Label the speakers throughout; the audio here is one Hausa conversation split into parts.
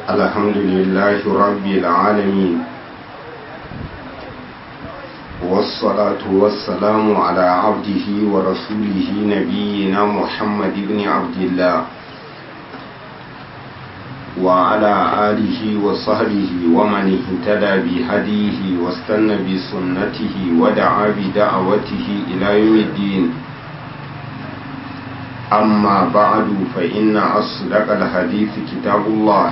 Speaker 1: الحمد لله رب العالمين والصلاة والسلام على عبده ورسوله نبينا محمد بن عبد الله وعلى آله وصحبه ومن اهتدى بهديه واستنى بسنته ودعا بدعوته إلى يوم الدين أما بعد فإن أصدق الحديث كتاب الله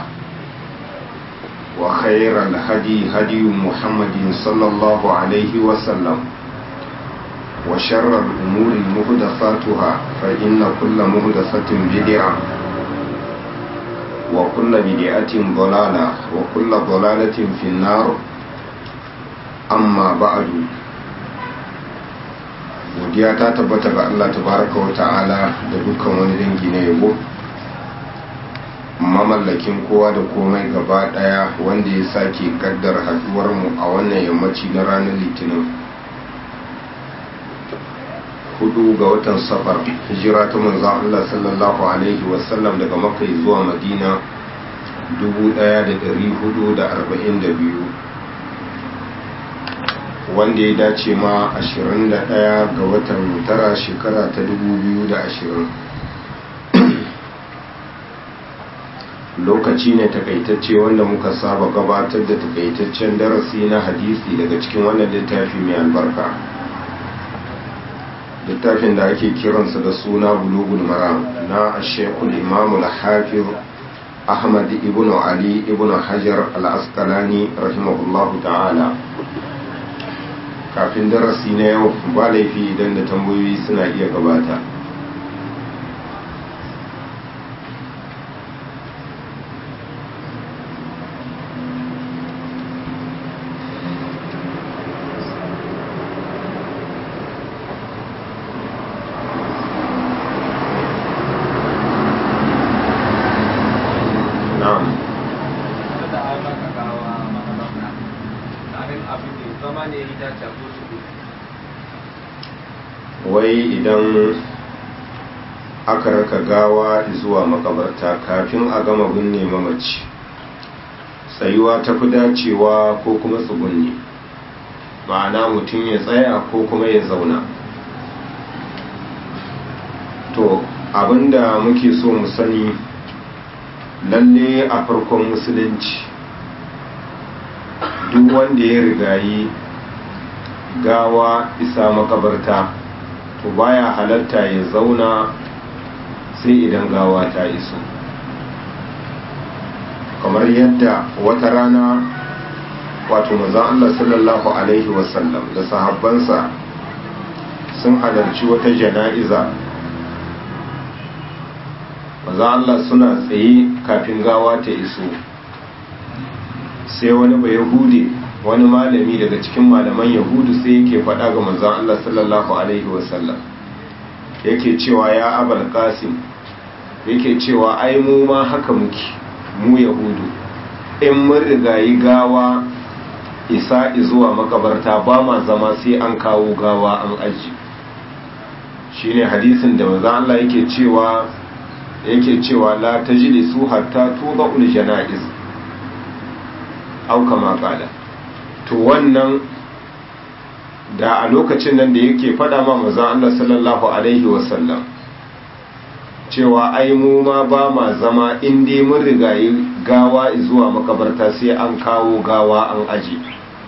Speaker 1: وخير الهدي هدي محمد صلى الله عليه وسلم وشر الأمور مهدفاتها فإن كل مهدفة بدعة وكل بدعة ضلالة وكل ضلالة في النار أما بعد godiya ta tabbata ga Allah tabaraka wa ta'ala da dukkan wani dangi na yabo mamallakin kowa da komai gaba daya wanda ya sake kaddar haduwar mu a wannan yammaci na ranar litinin hudu ga watan safar hijira ta manzon Allah sallallahu alaihi wasallam daga makka zuwa madina 1442 wanda ya dace ma 21 ga watan tara shekara ta 2020 lokaci ne takaitacce wanda muka saba gabatar da takaitaccen darasi na hadisi daga cikin wannan littafi mai albarka littafin da ake kiransa da suna bulugul maram na shekul imamul hafiz ahmad ibn ali ibn hajar al-asqalani rahimahullahu ta'ala kafin darasi na yau ba laifi idan da tambayoyi suna iya gabata wai idan aka raka gawa zuwa makabarta kafin a gama binne mamaci tsayuwa ta fi dacewa ko kuma tsugunni ma'ana mutum ya tsaya ko kuma ya zauna to abinda muke so mu sani lalle a farkon musulunci duk wanda ya rigayi gawa isa makabarta to baya halatta ya zauna sai idan gawa ta iso kamar yadda wata rana wato maza Allah sallallahu alaihi wasallam da sahabbansa sun halarci wata jana'iza maza Allah suna tsaye kafin gawa ta iso sai wani bai hude wani malami daga cikin malaman yahudu sai yake faɗa ga manzon Allah sallallahu alaihi wasallam yake cewa ya abal qasim yake cewa ai mu ma haka muke mu yahudu in mun rigayi gawa isa zuwa makabarta ba ma zama sai an kawo gawa an aji shine hadisin da manzon Allah yake cewa yake cewa la tajlisu hatta tudul janaiz au kama qala to wannan da a lokacin nan da yake fada ma mazan Allah sallallahu Alaihi wasallam cewa ai mu ma ba ma zama inda mun rigayi gawa zuwa makabarta sai an kawo gawa an aji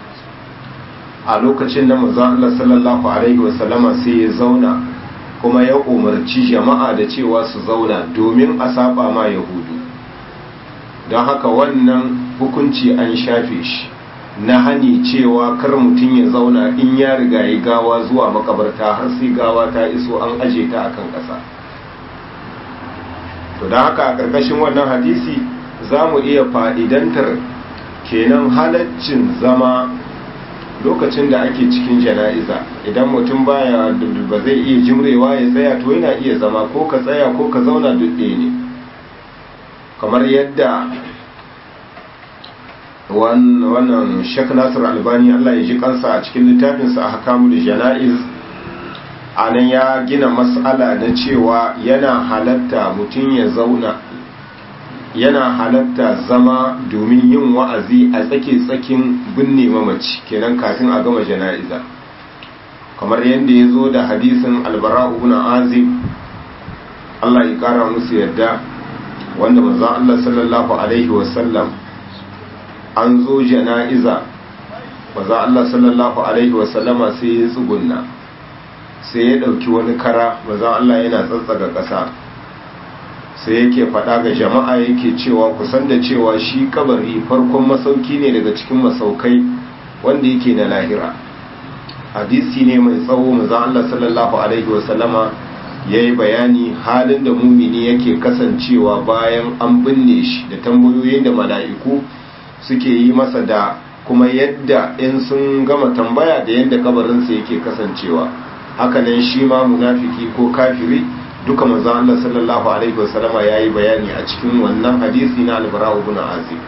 Speaker 1: a lokacin nan mazan Allah sallallahu Alaihi wasallama sai ya zauna kuma ya umarci jama'a da cewa su zauna domin a saba ma yahudu don haka wannan hukunci an shafe shi na hani cewa kar mutum ya zauna in ya riga yi gawa zuwa makabarta har sai gawa ta iso an aje ta akan ƙasa to da haka a ƙarƙashin wannan hadisi za mu iya fa'idantar kenan halaccin zama lokacin da ake cikin jana'iza idan mutum baya ba zai iya jimrewa ya tsaya to yana iya zama ko ka tsaya ko ka zauna duk ne kamar yadda wannan shek nasir albani allah ya ji kansa a cikin littafinsa a hakamu da jana'iz a nan ya gina matsala na cewa yana halatta mutum ya zauna yana halatta zama domin yin wa'azi a tsake-tsakin binne mamaci kenan kafin a gama jana'iza kamar yadda ya zo da hadisin albara ibn azib Allah ya kara musu yadda wanda manzon Allah sallallahu alaihi wasallam an zo jana'iza manzon Allah sallallahu alaihi wasallama sai ya tsugunna sai ya dauki wani kara manzon Allah yana tsatsaga ƙasa sai yake faɗa ga jama'a yake cewa kusan da cewa shi kabari farkon masauki ne daga cikin masaukai wanda yake na lahira hadisi ne mai tsawo manzon Allah sallallahu alaihi wasallama ya yi bayani halin da mumini yake kasancewa bayan an binne shi da tambayoyin da mala'iku suke yi masa da kuma yadda in sun gama tambaya da yadda kabarinsa yake kasancewa hakanan shi ma munafiki ko kafiri duka manzon Allah sallallahu alaihi wasallama yayi bayani a cikin wannan hadisi na al-Bara ibn Azib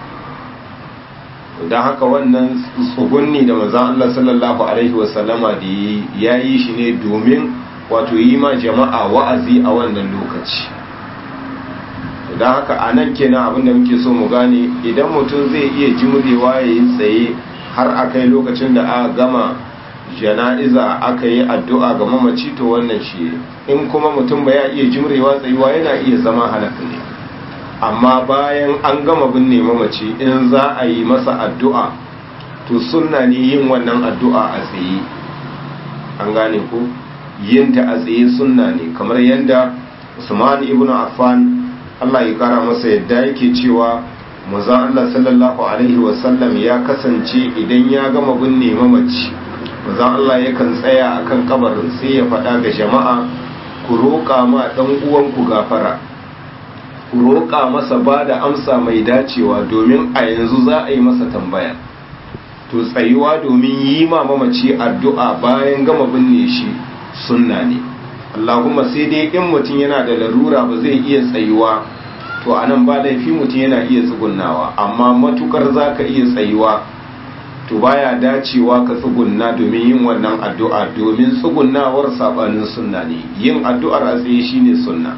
Speaker 1: dan haka wannan tsugunni da manzon Allah sallallahu alaihi wasallama da yayi shi ne domin wato yi ma jama'a wa'azi a wannan lokaci don haka a nan kenan abinda muke so mu gane idan mutum zai iya jimrewa ya yi tsaye har a kai lokacin da aka gama jana'iza aka yi addu'a ga mamaci to wannan shi in kuma mutum ba ya iya jimrewa tsayuwa yana iya zama halaka ne amma bayan an gama binne mamaci in za a yi masa addu'a to sunna ne yin wannan addu'a a tsaye an gane ko yin ta a tsaye sunna ne kamar yadda Usman ibn Affan Allah ya kara masa yadda yake cewa manzon Allah sallallahu alaihi wasallam ya kasance idan ya gama binne mamaci manzon Allah yakan tsaya akan kabarin sai ya faɗa ga jama'a ku roƙa ma dan uwanku gafara ku roƙa masa ba da amsa mai dacewa domin a yanzu za a yi masa tambaya to tsayuwa domin yi ma mamaci addu'a bayan gama binne shi sunna ne Allahumma sai dai in mutum yana da larura ba zai iya tsayuwa to anan ba laifi mutum yana iya tsugunnawa amma matukar zaka iya tsayuwa to baya dacewa ka tsugunna domin yin wannan addu'a domin tsugunnawar sabanin sunna ne yin addu'ar a tsaye shine sunna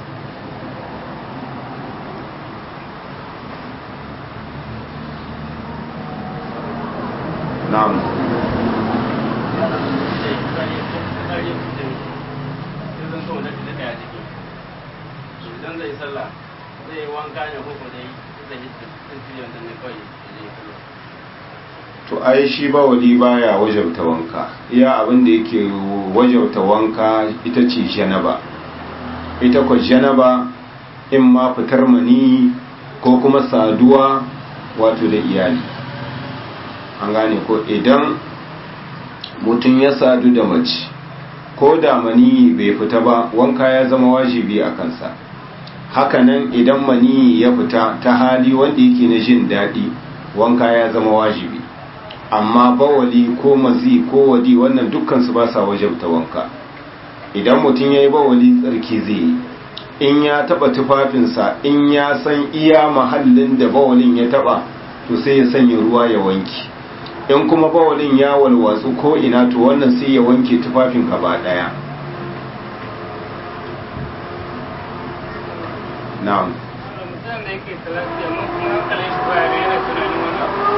Speaker 1: na'am
Speaker 2: idan zai sallah zai wanka ne ko dai zai yi tsiri wanda ne kawai zai sallah
Speaker 1: to ai shi ba wali baya wajauta wanka iya abin da yake wajauta wanka ita ce janaba ita ko janaba in ma fitar mani ko kuma saduwa wato da iyali an gane ko idan mutum ya sadu da mace ko da mani bai fita ba wanka ya zama wajibi a kansa hakanan idan mani ya fita ta hali wanda yake na jin daɗi wanka ya zama wajibi amma bawali ko mazi ko wadi wannan dukkansu ba sa wajabta wanka idan mutum ya yi bawali tsarki zai yi in ya taba tufafinsa in ya san iya mahallin da bawalin ya taba to sai ya sanya ruwa ya wanki in kuma bawalin ya walwatsu ko ina to wannan sai ya wanke tufafin gaba daya na'am
Speaker 2: mutum da yake talaki amma kuma hankalin shi baya ga yana tunanin wani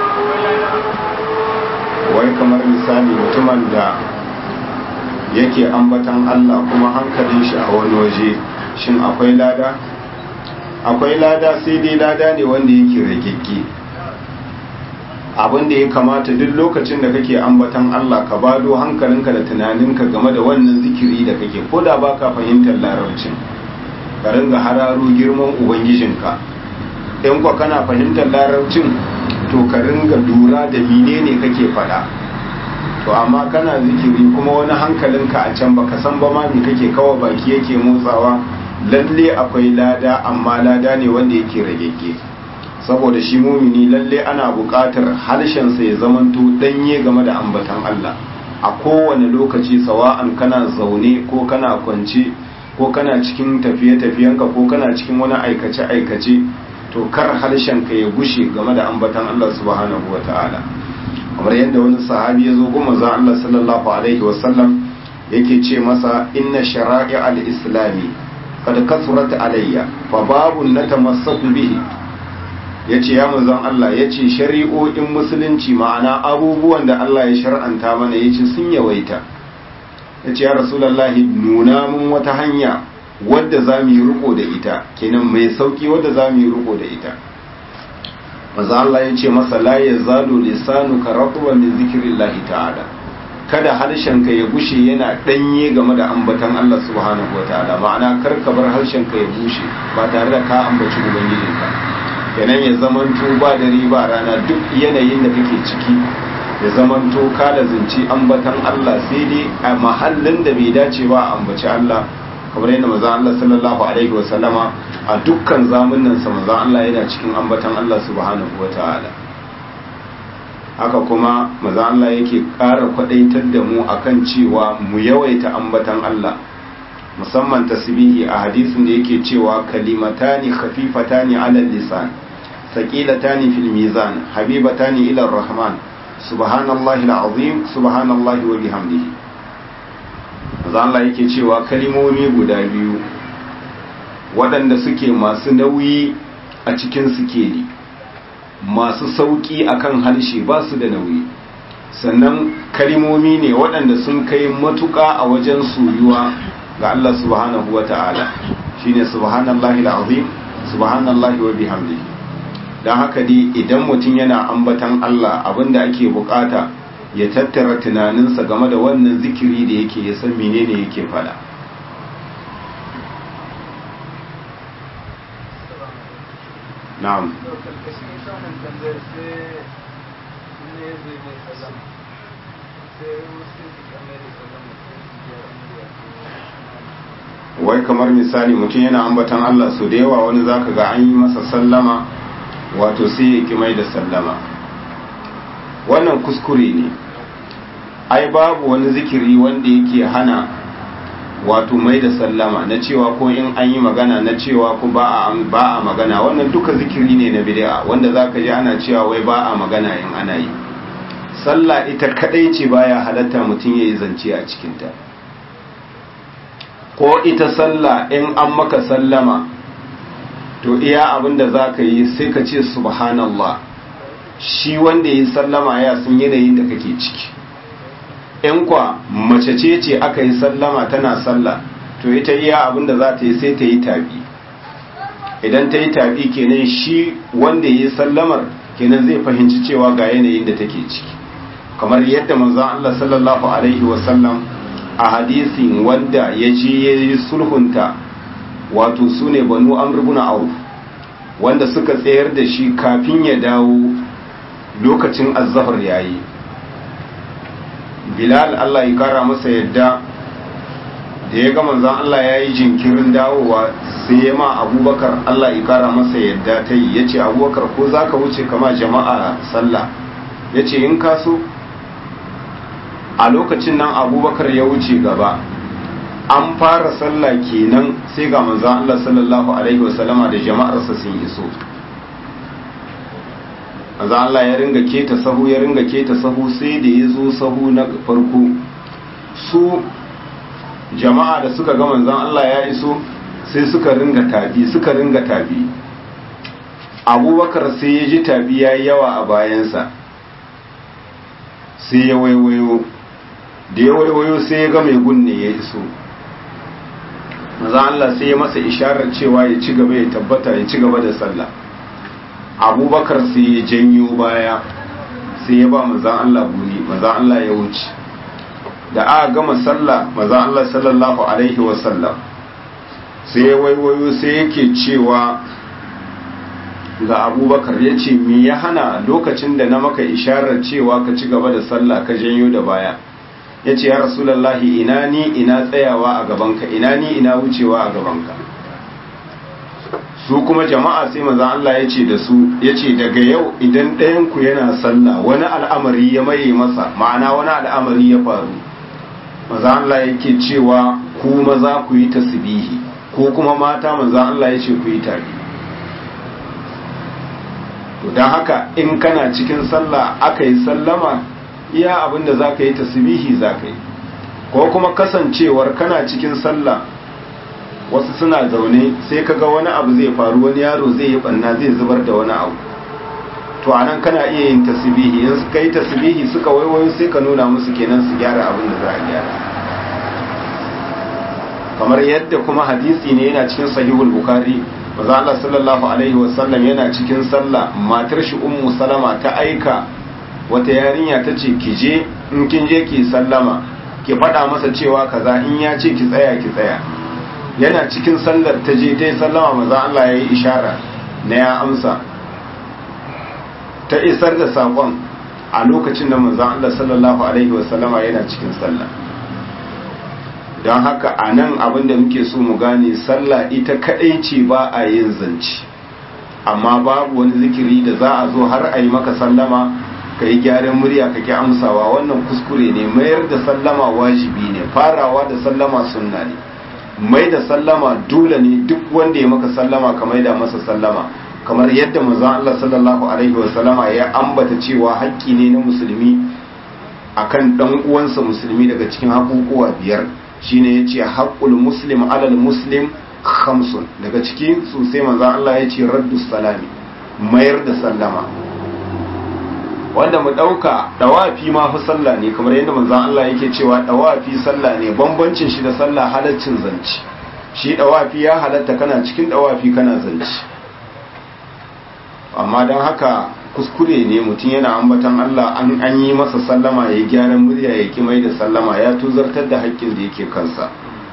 Speaker 2: abu
Speaker 1: wai kamar misali mutumin da yake ambatan Allah kuma hankalin shi a wani waje shin akwai lada akwai lada sai dai lada ne wanda yake ragegge abin da ya kamata duk lokacin da kake ambatan Allah ka bado hankalinka da tunaninka game da wannan zikiri da kake ko da baka fahimtar larabcin ka ringa hararo girman ubangijinka in kwa kana fahimtar larabcin to ka ringa lura da menene kake faɗa to amma kana zikiri kuma wani hankalinka a can baka san ba ma me kake kawo baki yake motsawa lalle akwai lada amma lada ne wanda yake ragegge saboda shi mumini lalle ana buƙatar harshensa ya zamanto danye game da ambatan Allah a kowane lokaci sawa'an kana zaune ko kana kwance ko kana cikin tafiye-tafiyenka ko kana cikin wani aikace-aikace to kar harshenka ya gushe game da ambatan Allah subhanahu wa ta'ala kamar yadda wani sahabi ya zo goma za Allah sallallahu alaihi wasallam yake ce masa inna shara'i al-islami qad kasurat alayya fa babun natamassaku bihi yace ya manzon Allah yace shari'o'in musulunci ma'ana abubuwan da Allah ya shar'anta mana yace sun yawaita yace ya rasulullahi nuna mun wata hanya wadda za mu yi riko da ita kenan mai sauki wadda za mu yi riko da ita maza Allah ya ce masa la ya zalo lisanu ka rabuwa min zikirillahi ta'ala kada harshenka ya gushe yana danye game da ambatan Allah subhanahu wataala ma'ana kar ka bar harshenka ya bushe ba tare da ka ambaci ubangijinka kenan ya zamanto ba dare ba rana duk yanayin da kake ciki ya zamanto ka da zinci ambatan Allah sai dai a mahallin da bai dace ba a ambaci Allah kamar yadda maza Allah sallallahu alaihi wasallama a dukkan zamunan sa maza Allah yana cikin ambatan Allah subhanahu wataala haka kuma maza Allah yake ƙara kwadaitar da mu akan cewa mu yawaita ambatan Allah musamman tasbihi a hadisin da yake cewa kalimatani khafifatani ala lisan thaqilatani fil mizan habibatani ila rahman subhanallahi alazim subhanallahi wa bihamdihi maza Allah yake cewa kalimomi guda biyu waɗanda suke masu nauyi a cikin sikeli masu sauƙi akan harshe ba su da nauyi sannan kalimomi ne waɗanda sun kai matuƙa a wajen soyuwa ga Allah subhanahu wa ta'ala shine subhanallahi alazim subhanallahi wa bihamdihi don haka dai idan mutum yana ambatan Allah abinda ake bukata ya tattara tunaninsa game da wannan zikiri da yake ya san menene yake fada na'am wai kamar misali mutum yana ambatan Allah su da yawa wani zaka ga an yi masa sallama wato sai ya ki mai da sallama wannan kuskure ne ai babu wani zikiri wanda yake hana wato mai da sallama na cewa ko in an yi magana na cewa ko ba a ba a magana wannan duka zikiri ne na bid'a wanda zaka ji ana cewa wai ba a magana in ana yi sallah ita kadai ce baya halatta mutum yayi zance a cikin ta ko ita sallah in an maka sallama to iya abinda zaka yi sai ka ce subhanallah shi wanda ya sallama ya sun yanayin da kake ciki in kwa mace ce ce aka yi sallama tana sallah to ita iya abinda za ta yi sai ta yi tabi idan ta yi tabi kenan shi wanda ya yi sallamar kenan zai fahimci cewa ga yanayin da take ciki kamar yadda manzon Allah sallallahu alaihi wasallam a hadisin wanda ya ce ya yi sulhunta wato su ne banu amr ibn auf wanda suka tsayar da shi kafin ya dawo lokacin azzahar yayi bilal Allah ya kara masa yadda da ya ga manzon Allah ya yi jinkirin dawowa sai ya ma abubakar Allah ya kara masa yadda ta yi ya ce abubakar ko za ka wuce kama jama'a sallah ya ce in kaso a lokacin nan abubakar ya wuce gaba an fara sallah kenan sai ga manzon Allah sallallahu alaihi wasallama da jama'arsa sun iso manzo Allah ya ringa keta sahu ya ringa keta sahu sai da ya zo sahu na farko su jama'a da suka ga manzon Allah ya iso sai suka ringa tabi suka ringa tabi abubakar sai ya ji tabi ya yawa a bayansa sai ya waiwayo da ya waiwayo sai ya ga mai gunne ya iso manzo Allah sai ya masa isharar cewa ya ci gaba ya tabbata ya ci gaba da sallah abubakar sai ya janyo baya sai ya ba mazan Allah guni mazan Allah ya wuce da aka gama sallah mazan Allah sallallahu alaihi wasallam sai ya waiwayo sai yake cewa ga abubakar ya ce me ya hana lokacin da na maka isharar cewa ka ci gaba da sallah ka janyo da baya ya ce ya rasulallahi ina ni ina tsayawa a gabanka ina ni ina wucewa a gabanka su kuma jama'a sai manzon Allah ya ce da su ya ce daga yau idan ɗayanku yana sallah wani al'amari ya maye masa ma'ana wani al'amari ya faru manzon Allah yake cewa ku maza ku yi tasbihi ko kuma mata manzon Allah ya ce ku yi tare to don haka in kana cikin sallah aka yi sallama iya abinda za ka yi tasbihi za ka yi ko kuma kasancewar kana cikin sallah wasu suna zaune sai kaga wani abu zai faru wani yaro zai yi banna zai zubar da wani abu to anan kana iya yin tasbihi in suka yi tasbihi suka waiwayo sai ka nuna musu kenan su gyara abin da za a gyara kamar yadda kuma hadisi ne yana cikin sahihul bukhari manzo Allah sallallahu alaihi wasallam yana cikin sallah matar shi ummu salama ta aika wata yarinya ta ce ki je in kin je ki sallama ki faɗa masa cewa kaza in ya ce ki tsaya ki tsaya yana cikin sallar ta je ta yi sallama manzo Allah ya yi ishara na ya amsa ta isar da saƙon a lokacin da manzo Allah sallallahu alaihi wasallama yana cikin sallah don haka a nan abinda muke so mu gane sallah ita kadai ce ba a yin zance amma babu wani zikiri da za a zo har a yi maka sallama ka yi gyaran murya ka ki amsawa wannan kuskure ne mayar da sallama wajibi ne farawa da sallama sunna ne mai da sallama dole ne duk wanda ya maka sallama ka mai da masa sallama kamar yadda manzon Allah sallallahu alaihi wa sallama ya ambata cewa haƙƙi ne na musulmi akan dan uwansa musulmi daga cikin haƙuƙuwa biyar shine yace haqqul muslim alal muslim khamsun daga ciki su sai manzo Allah yace raddu salami mayar da sallama wanda mu dauka dawafi ma fa sallah ne kamar yadda manzo Allah yake cewa dawafi sallah ne bambancin shi da sallah halaccin zanci shi dawafi ya halatta kana cikin dawafi kana zanci amma don haka kuskure ne mutum yana ambatan Allah an an yi masa sallama ya gyaran murya ya ki mai da sallama ya tuzartar da haƙƙin da yake kansa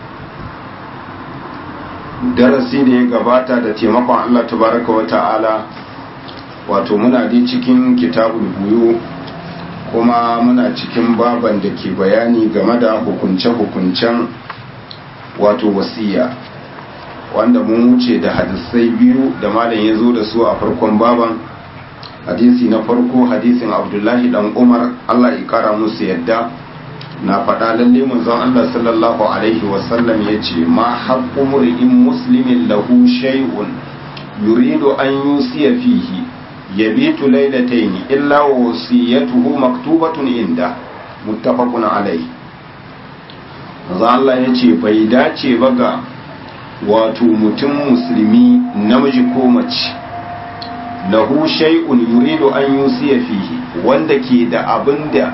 Speaker 1: darasi da ya gabata da taimakon Allah tabaraka wa ta'ala wato muna dai cikin kitabul buyu kuma muna cikin baban da ke bayani game da hukunce-hukuncen wato wasiya wanda mun wuce da hadisai biyu da malam ya zo da su a farkon baban hadisi na farko hadisin abdullahi dan umar allah ya kara musu yadda na faɗa lalle manzon allah sallallahu alaihi wasallam ya ce ma haƙƙu mur'in muslimin lahu shay'un yuridu an yusiya fihi yabitu laylatayn illa wasiyatuhu maktubatun inda muttafaqun alaihi manzon allah ya ce bai dace ba ga wato mutum musulmi namiji ko mace lahu shay'un yuridu an yusiya fihi wanda ke da abin da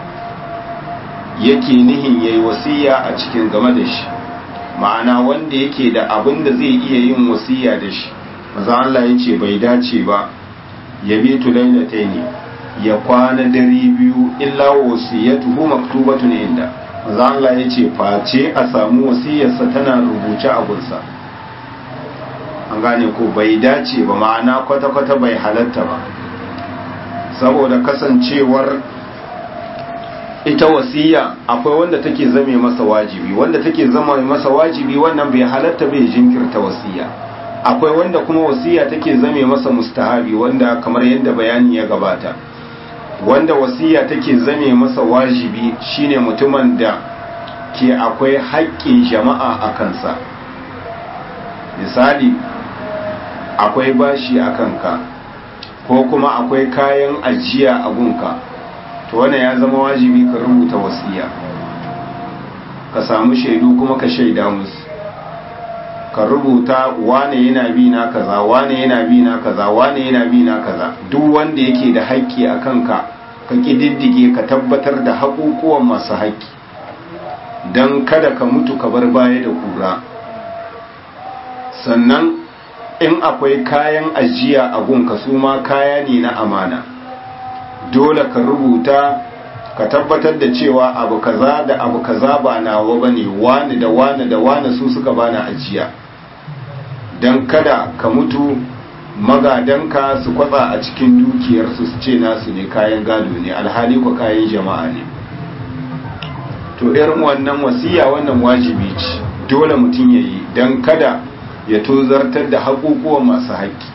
Speaker 1: yake nihin yayi wasiya a cikin game da shi ma'ana wanda yake da abin da zai iya yin wasiya da shi maza Allah ya ce bai dace ba ya bitu lailataini ya kwana dare biyu illa wasiyatuhu maktubatun inda maza Allah ya ce face a samu wasiyarsa tana rubuce a gunsa an gane ko bai dace ba ma'ana kwata-kwata bai halatta ba saboda kasancewar ita wasiya akwai wanda take zame masa wajibi wanda take zama masa wajibi wannan bai halatta bai jinkirta wasiya akwai wanda kuma wasiya take zame masa mustahabi wanda kamar yadda bayani ya gabata wanda wasiya take zame masa wajibi shine mutumin da ke akwai haƙƙin jama'a a kansa misali akwai bashi a kanka ko kuma akwai kayan ajiya a gunka to wannan ya zama wajibi ka rubuta wasiya ka samu shaidu kuma ka shaida musu ka rubuta wane yana bi na kaza wane yana bi na kaza wane yana bi na kaza duk wanda yake da haƙƙi a kanka ka ƙididdige ka tabbatar da haƙuƙuwan masu haƙƙi don kada ka mutu ka bar baya da kura sannan in akwai kayan ajiya a gunka su ma kaya ne na amana dole ka rubuta ka tabbatar da cewa abu kaza da abu kaza ba nawa bane wani da wani da wani su suka bani ajiya don kada ka mutu magadanka su kwatsa a cikin dukiyarsu su ce nasu ne kayan gado ne alhali ko kayan jama'a ne to irin wannan wasiya wannan wajibi ce dole mutum ya yi don kada ya tozartar da haƙuƙuwan masu haƙƙi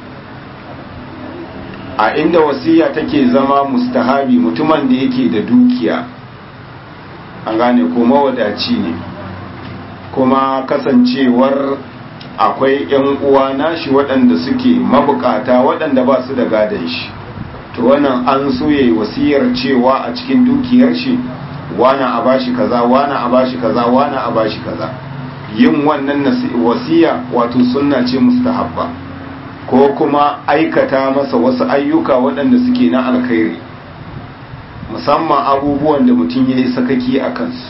Speaker 1: a inda wasiya take zama mustahabi mutumin da yake da dukiya an gane ko mawadaci ne kuma kasancewar akwai 'yan uwa nashi waɗanda suke mabukata waɗanda ba su da gadon shi to wannan an so yayi wasiyar cewa a cikin dukiyar shi wana a bashi kaza wana a bashi kaza wana a bashi kaza yin wannan wasiya wato sunna ce mustahabba ko kuma aikata masa wasu ayyuka waɗanda suke na alkhairi musamman abubuwan da mutum ya yi sakaki a kansu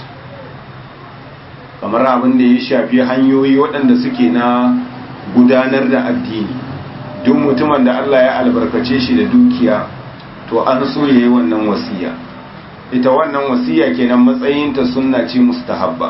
Speaker 1: kamar abin da ya shafi hanyoyi waɗanda suke na gudanar da addini duk mutumin da Allah ya albarkace shi da dukiya to an so ya yi wannan wasiya ita wannan wasiya kenan matsayinta sunna ce mustahabba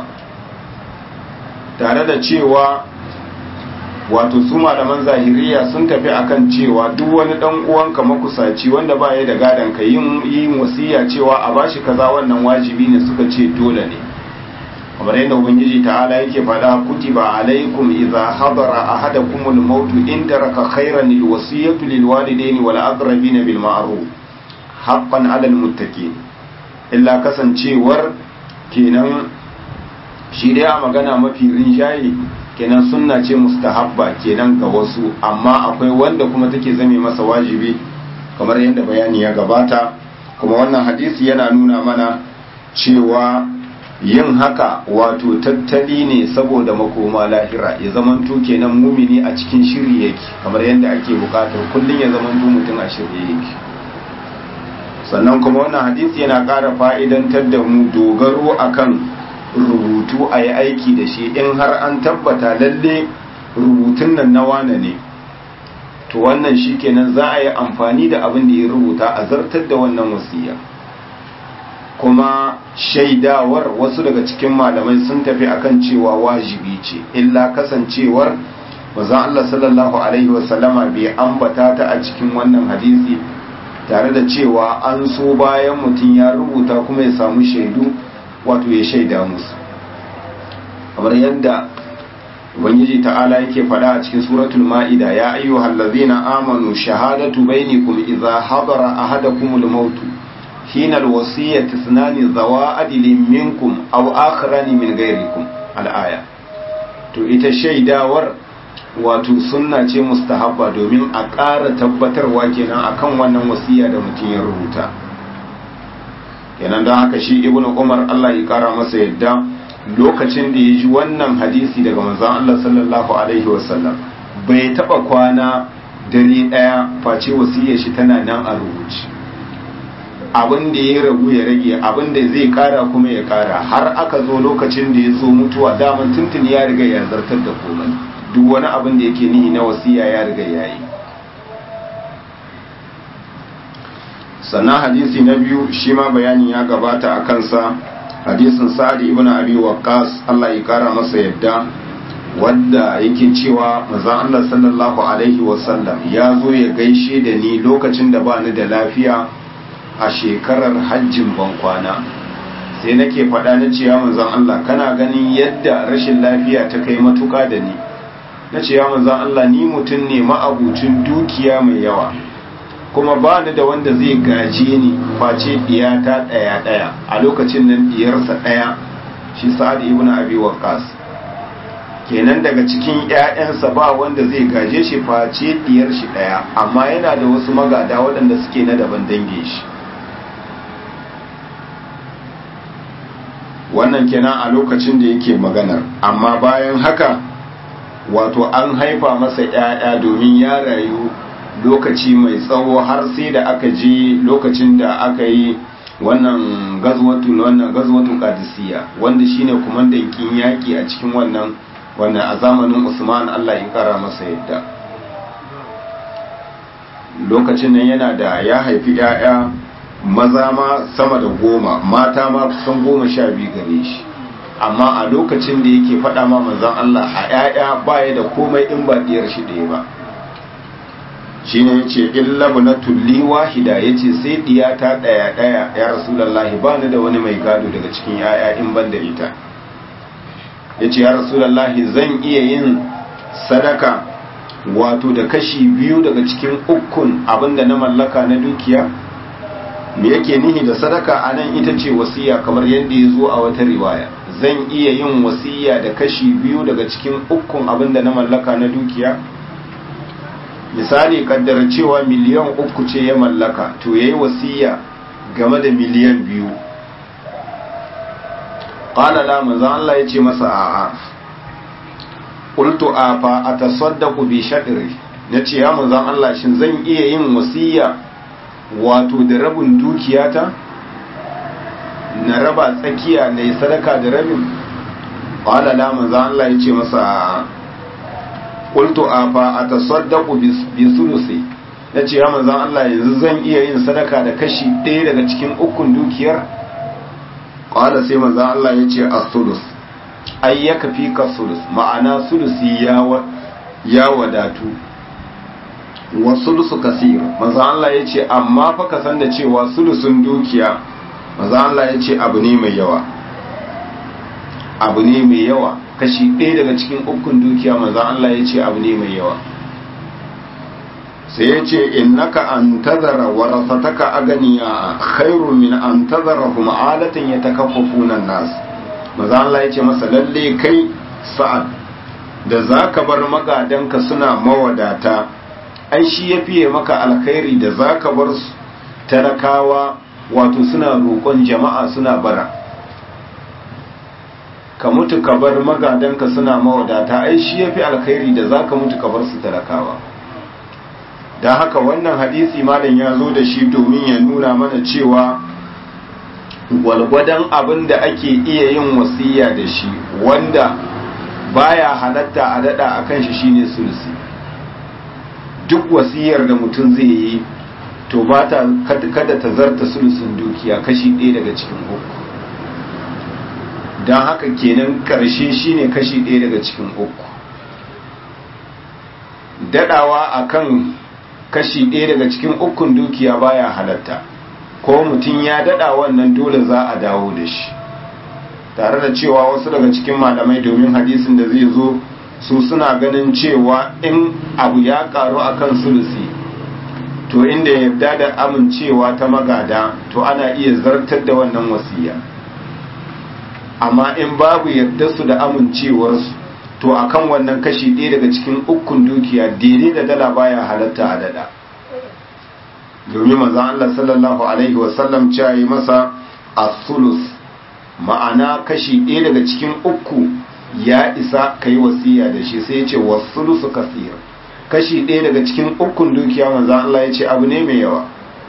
Speaker 1: tare da cewa wato su malaman zahiriya sun tafi akan cewa duk wani dan uwanka makusaci wanda ba ya da gadan ka yin yin wasiya cewa a bashi kaza wannan wajibi ne suka ce dole ne kamar yadda ubangiji ta'ala yake faɗa kutiba alaikum idza hadara ahadakumul maut in taraka khairan lil wasiyatu lil walidaini wal aqrabin bil ma'ruf haqqan 'alal muttaqin illa kasancewar kenan shi dai a magana mafi rinjaye kenan sunna ce mustahabba kenan ga wasu amma akwai wanda kuma take zame masa wajibi kamar yadda bayani ya gabata kuma wannan hadisi yana nuna mana cewa yin haka wato tattali ne saboda makoma lahira ya zamanto kenan mumini a cikin shiri yake kamar yadda ake bukatar kullum ya zamanto mutum a shirye yake sannan kuma wannan hadisi yana ƙara fa'idantar da mu dogaro akan rubutu a yi aiki da shi in har an tabbata lalle rubutun nan na wane ne to wannan shi kenan za a yi amfani da abin da ya rubuta a zartar da wannan wasiya kuma shaidawar wasu daga cikin malamai sun tafi akan cewa wajibi ce illa kasancewar manzon Allah sallallahu alaihi wasallama bai ambata ta a cikin wannan hadisi tare da cewa an so bayan mutum ya rubuta kuma ya samu shaidu wato ya shaida musu kamar yadda ubangiji ta'ala yake faɗa a cikin suratul ma'ida ya ayyuhal ladzina amanu shahadatu bainakum idza hadara ahadakumul maut hina alwasiyyati ithnani zawa adlin minkum aw akharani min ghayrikum al-aya to ita shaidawar wato sunna ce mustahabba domin a ƙara tabbatarwa kenan akan wannan wasiya da mutum ya rubuta kenan don haka shi ibn umar Allah ya kara masa yadda lokacin da ya ji wannan hadisi daga manzon Allah sallallahu alaihi wasallam bai taba kwana dare daya face wasiyar shi tana nan a rubuce abin da ya ragu ya rage abin da zai kara kuma ya kara har aka zo lokacin da ya zo mutuwa daman tuntun ya riga ya zartar da komai duk wani abin da yake nihi na wasiya ya riga ya yi sannan hadisi na biyu shi ma bayani ya gabata a kansa hadisin sa'adi ibn abi waqqas Allah ya kara masa yadda wanda yake cewa manzon Allah sallallahu alaihi wasallam ya zo ya gaishe da ni lokacin da bani da lafiya a shekarar hajjin bankwana sai nake faɗa na cewa manzon Allah kana ganin yadda rashin lafiya ta kai matuka da ni na ce ya manzon Allah ni mutum ne ma'abucin dukiya mai yawa kuma ba ni da wanda zai gaje ni face diyata ɗaya ɗaya a lokacin nan diyarsa ɗaya shi sa'ad ibn abi waqqas kenan daga cikin ƴaƴansa ba wanda zai gaje shi face diyar shi ɗaya amma yana da wasu magada waɗanda suke na daban dange shi wannan kenan a lokacin da yake maganar amma bayan haka wato an haifa masa ƴaƴa domin ya rayu lokaci mai tsawo har sai da aka je lokacin da aka yi wannan gazwatu wannan gazwatu qadisiyya wanda shine kumandan kin yaki a cikin wannan wannan a zamanin Usman Allah ya kara masa yadda lokacin nan yana da ya haifi ƴaƴa maza ma sama da goma mata ma kusan goma sha biyu gare shi amma a lokacin da yake faɗa ma manzon Allah a ƴaƴa baya da komai in ba diyar shi ɗaya ba shi ne ce illa na tulli wahida ya ce sai diyata ɗaya ɗaya ya rasulallahi ba ni da wani mai gado daga cikin yaya in ban da ita ya ce ya rasulallahi zan iya yin sadaka wato da kashi biyu daga cikin ukun abinda na mallaka na dukiya me yake nihi da sadaka a nan ita ce wasiya kamar yadda ya zo a wata riwaya zan iya yin wasiya da kashi biyu daga cikin ukun abinda na mallaka na dukiya misali kaddara cewa miliyan uku ce ya mallaka to ya yi wasiya game da miliyan biyu ƙalala manzan Allah ya ce masa a'a qultu afa atasaddaqu bi shadri nace ya manzon Allah shin zan iya yin wasiya wato da rabin dukiyata na raba tsakiya na yi sadaka da rabin qala la manzon Allah yace masa qultu afa atasaddaqu bi sulusi nace ya manzon Allah yanzu zan iya yin sadaka da kashi ɗaya daga cikin ukun dukiyar qala sai manzon Allah yace as-sulus ai ya kafi ka sulus ma'ana sulusi ya wadatu wa sulusu kasir maza Allah ya ce amma fa ka san da cewa sulusun dukiya maza Allah ya ce abu ne mai yawa abu ne mai yawa kashi ɗaya daga cikin ukun dukiya maza Allah ya ce abu ne mai yawa sai ya ce innaka an tazara warasataka aganiya khairu min an tazara kuma alatan ya takaffafuna nas maza Allah ya ce masa lalle kai sa'ad da za ka bar magadanka suna mawadata ai shi ya fiye maka alkhairi da za ka bar su talakawa wato suna roƙon jama'a suna bara ka mutu ka bar magadanka suna mawadata ai shi ya fi alkhairi da za ka mutu ka bar su talakawa da haka wannan hadisi malam ya zo da shi domin ya nuna mana cewa gwalgwadon abin da ake iya yin wasiya da shi wanda baya halatta a dada a kan shi shine sulsi duk wasiyar da mutum zai yi to ba ta kada ta zarta sulsun dukiya kashi ɗaya daga cikin uku don haka kenan ƙarshe shine kashi ɗaya daga cikin uku dadawa akan kashi ɗaya daga cikin ukun dukiya baya halatta ko mutum ya dada wannan dole za a dawo da shi tare da cewa wasu daga cikin malamai domin hadisin da zai zo su suna ganin cewa in abu ya karu akan sulusi to inda yarda da amincewa ta magada to ana iya zartar da wannan wasiya amma in babu yarda su da amincewarsu to akan wannan kashi ɗaya daga cikin ukun dukiya daidai da dala baya halatta a dada domin manzon Allah sallallahu alaihi wasallam cewa yi masa as-sulus ma'ana kashi ɗaya daga cikin uku ya isa ka yi wasiya da shi sai ya ce wasulusu kasir kashi ɗaya daga cikin ukun dukiya manzon Allah ya ce abu ne mai yawa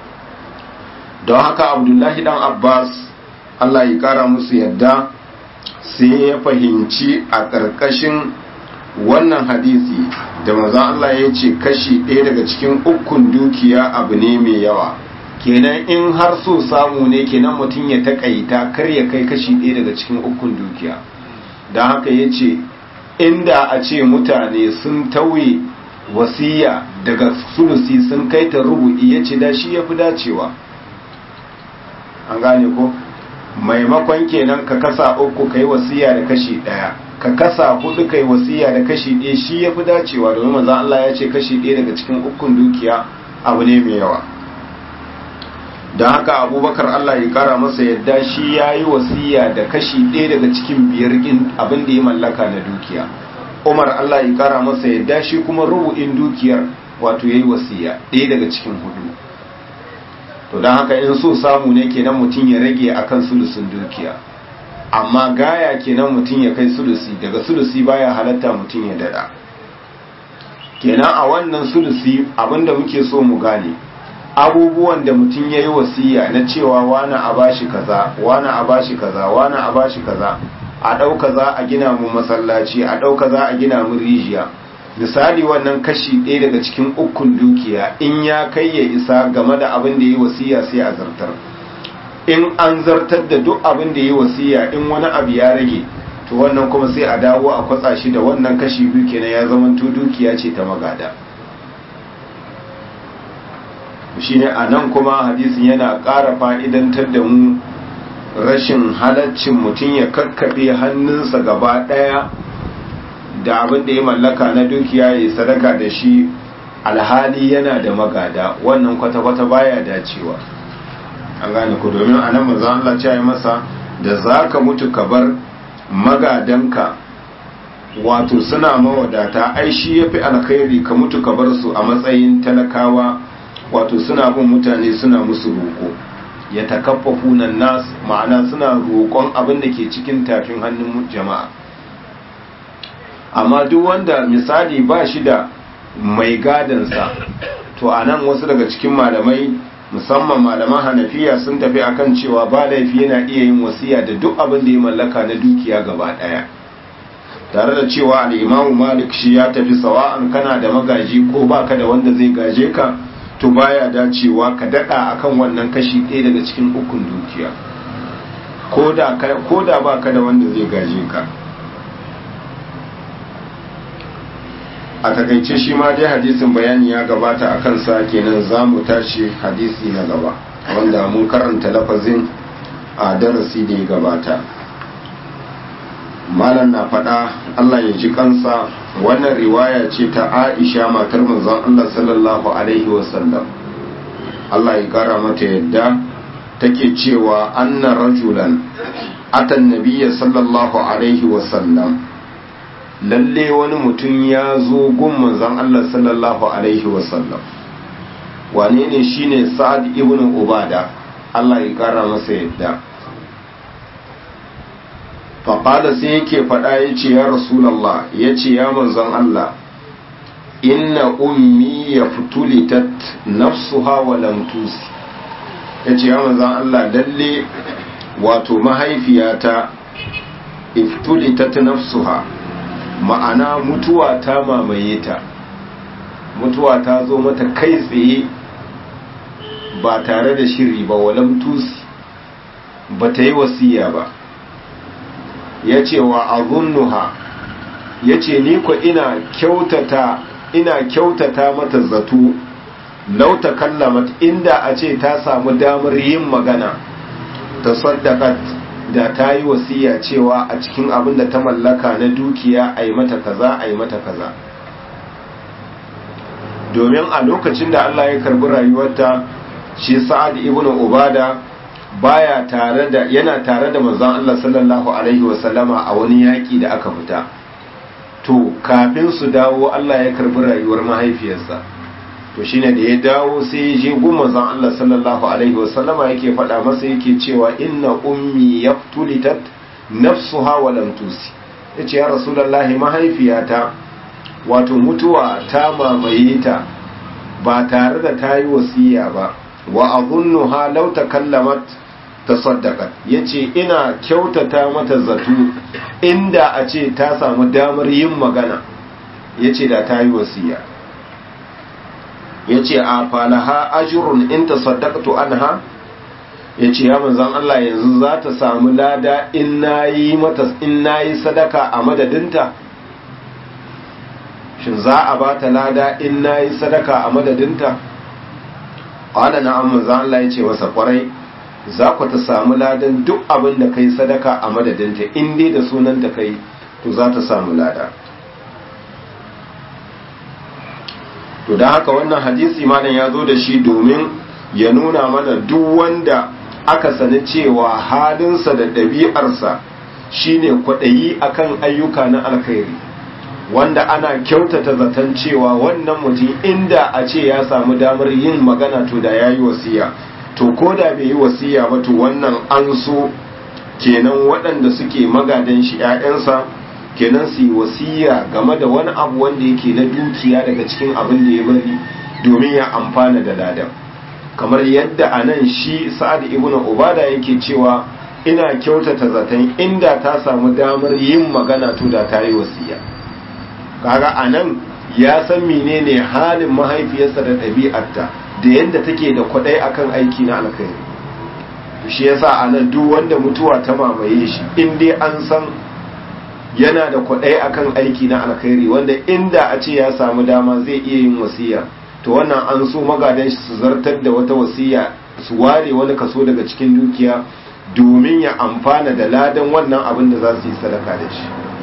Speaker 1: don haka abdullahi dan abbas Allah ya kara musu yadda sai ya fahimci a ƙarƙashin wannan hadisi da manzon Allah ya ce kashi ɗaya daga cikin ukun dukiya abu ne mai yawa kenan in har so samu ne kenan mutum ya takaita kar ya kai kashi ɗaya daga cikin ukun dukiya don haka ya ce inda a ce mutane sun tauye wasiya daga sulusi sun kai ta rubu'i ya ce da shi ya fi dacewa an gane ko maimakon kenan ka kasa uku kai wasiya da kashi ɗaya ka kasa hudu kai wasiya da kashi ɗaya shi ya fi dacewa domin manzon Allah ya ce kashi ɗaya daga cikin ukun dukiya abu ne mai yawa don haka abubakar Allah ya kara masa yadda shi ya yi wasiya da kashi ɗaya daga cikin biyar abin da ya mallaka na dukiya umar Allah ya kara masa yadda shi kuma rubu'in dukiyar wato ya yi wasiya ɗaya daga cikin hudu to don haka in so samu ne kenan mutum ya rage akan sulusun dukiya amma gaya kenan mutum ya kai sulusi daga sulusi baya halatta mutum ya dada kenan a wannan sulusi abinda muke so mu gane abubuwan da mutum ya yi wasiya na cewa wani a bashi kaza wani a bashi kaza wani a bashi kaza a ɗau kaza a gina mu masallaci a ɗau kaza a gina mu rijiya misali wannan kashi ɗaya daga cikin ukun dukiya in ya kai ya isa game da abin da ya yi wasiya sai a zartar in an zartar da duk abin da ya yi wasiya in wani abu ya rage to wannan kuma sai a dawo a kwatsa shi da wannan kashi biyu kenan ya zama dukiya ce ta magada shine a nan kuma hadisin yana ƙara fa'idantar da mu rashin halaccin mutum ya kakkaɓe hannunsa gaba ɗaya da abin da ya mallaka na dukiya ya sadaka da shi alhali yana da magada wannan kwata-kwata baya dacewa an gane ku domin a nan mazan Allah ce masa da za ka mutu ka bar magadanka wato suna mawadata ai shi ya fi alkhairi ka mutu ka bar su a matsayin talakawa wato suna bin mutane suna musu roƙo ya takaffafu nan nas ma'ana suna roƙon abin da ke cikin tafin hannun jama'a amma duk wanda misali ba shi da mai gadansa to a nan wasu daga cikin malamai musamman malaman hanafiya sun tafi akan cewa ba laifi yana iya yin wasiya da duk abin da ya mallaka na dukiya gaba daya tare da cewa al'imamu malik shi ya tafi sawa'an kana da magaji ko baka da wanda zai gaje ka to baya dacewa ka dada akan wannan kashi ɗaya daga cikin ukun dukiya ko da baka da wanda zai gaje ka a takaice shi ma dai hadisin bayani ya gabata a kansa kenan za mu tashi hadisi na gaba wanda mun karanta lafazin a darasi da ya gabata malam na faɗa allah ya ji kansa wannan riwaya ce ta aisha matar manzon allah sallallahu alaihi wasallam allah ya kara mata yadda take cewa anna rajulan atan nabiyya sallallahu alaihi wasallam lalle wani mutum ya zo gun manzon Allah sallallahu alaihi wasallam wane ne shine sa'ad ibn ubada Allah ya kara masa yadda faƙada sai yake faɗa ya ce ya rasulallah ya ce ya manzon Allah inna ummi ya fitulitat nafsuha wa lam tusi ya ce ya manzon Allah lalle wato mahaifiyata iftulitat nafsuha ma'ana mutuwa ta mamaye ta mutuwa ta zo mata kai tsaye ba tare da shiri ba walam tusi ba ta yi wasiya ba ya ce wa azunnuha ya ce ni ko ina kyautata ina kyautata mata zato lauta kallamat inda a ce ta samu damar yin magana ta saddakat da ta yi wasiya cewa a cikin abin da ta mallaka na dukiya a yi mata kaza a yi mata kaza domin a lokacin da Allah ya karbi rayuwarta shi sa'ad ibn ubada baya tare da yana tare da manzon Allah sallallahu alaihi wasallama a wani yaki da aka fita to kafin su dawo Allah ya karbi rayuwar mahaifiyarsa to shine da ya dawo sai ya je gun manzon Allah sallallahu alaihi wasallama yake faɗa masa yake cewa inna ummi yaftulitat nafsuha wa lam tusi yace ya rasulullahi mahaifiyata wato mutuwa ta mamaye ta ba tare da ta yi wasiya ba wa azunnuha law takallamat tasaddaqat yace ina kyautata mata zato inda a ce ta samu damar yin magana yace da ta yi wasiya yace a falaha ajrun in tasaddaqtu anha yace ya manzon Allah yanzu za ta samu lada in nayi mata in nayi sadaka a madadinta shin za a ba ta lada in nayi sadaka a madadinta qala na'am manzon Allah yace masa kwarai za ku ta samu ladan duk abin da kai sadaka a madadinta in dai da sunanta kai to za ta samu lada to da haka wannan hadisi malam ya zo da shi domin ya nuna mana duk wanda aka sani cewa halinsa da ɗabi'arsa shine kwaɗayi akan ayyuka na alkhairi wanda ana kyautata zaton cewa wannan mutum inda a ce ya samu damar yin magana to da ya yi wasiya to ko da bai yi wasiya ba to wannan an so kenan waɗanda suke magadan shi 'ya'yansa kenan su yi wasiya game da wani abu wanda yake na dukiya daga cikin abin da ya bari domin ya amfana da ladan kamar yadda a nan shi sa'ad ibn ubada yake cewa ina kyautata zaton inda ta samu damar yin magana to da ta yi wasiya kaga a nan ya san menene halin mahaifiyarsa da ɗabi'arta da yadda take da kwaɗai akan aiki na alkhairi shi yasa a nan duk wanda mutuwa ta mamaye shi in dai an san yana da kwaɗai akan aiki na alkhairi wanda inda a ce ya samu dama zai iya yin wasiya to wannan an so magadan shi su zartar da wata wasiya su ware wani kaso daga cikin dukiya domin ya amfana da ladan wannan abin da za su yi sadaka da shi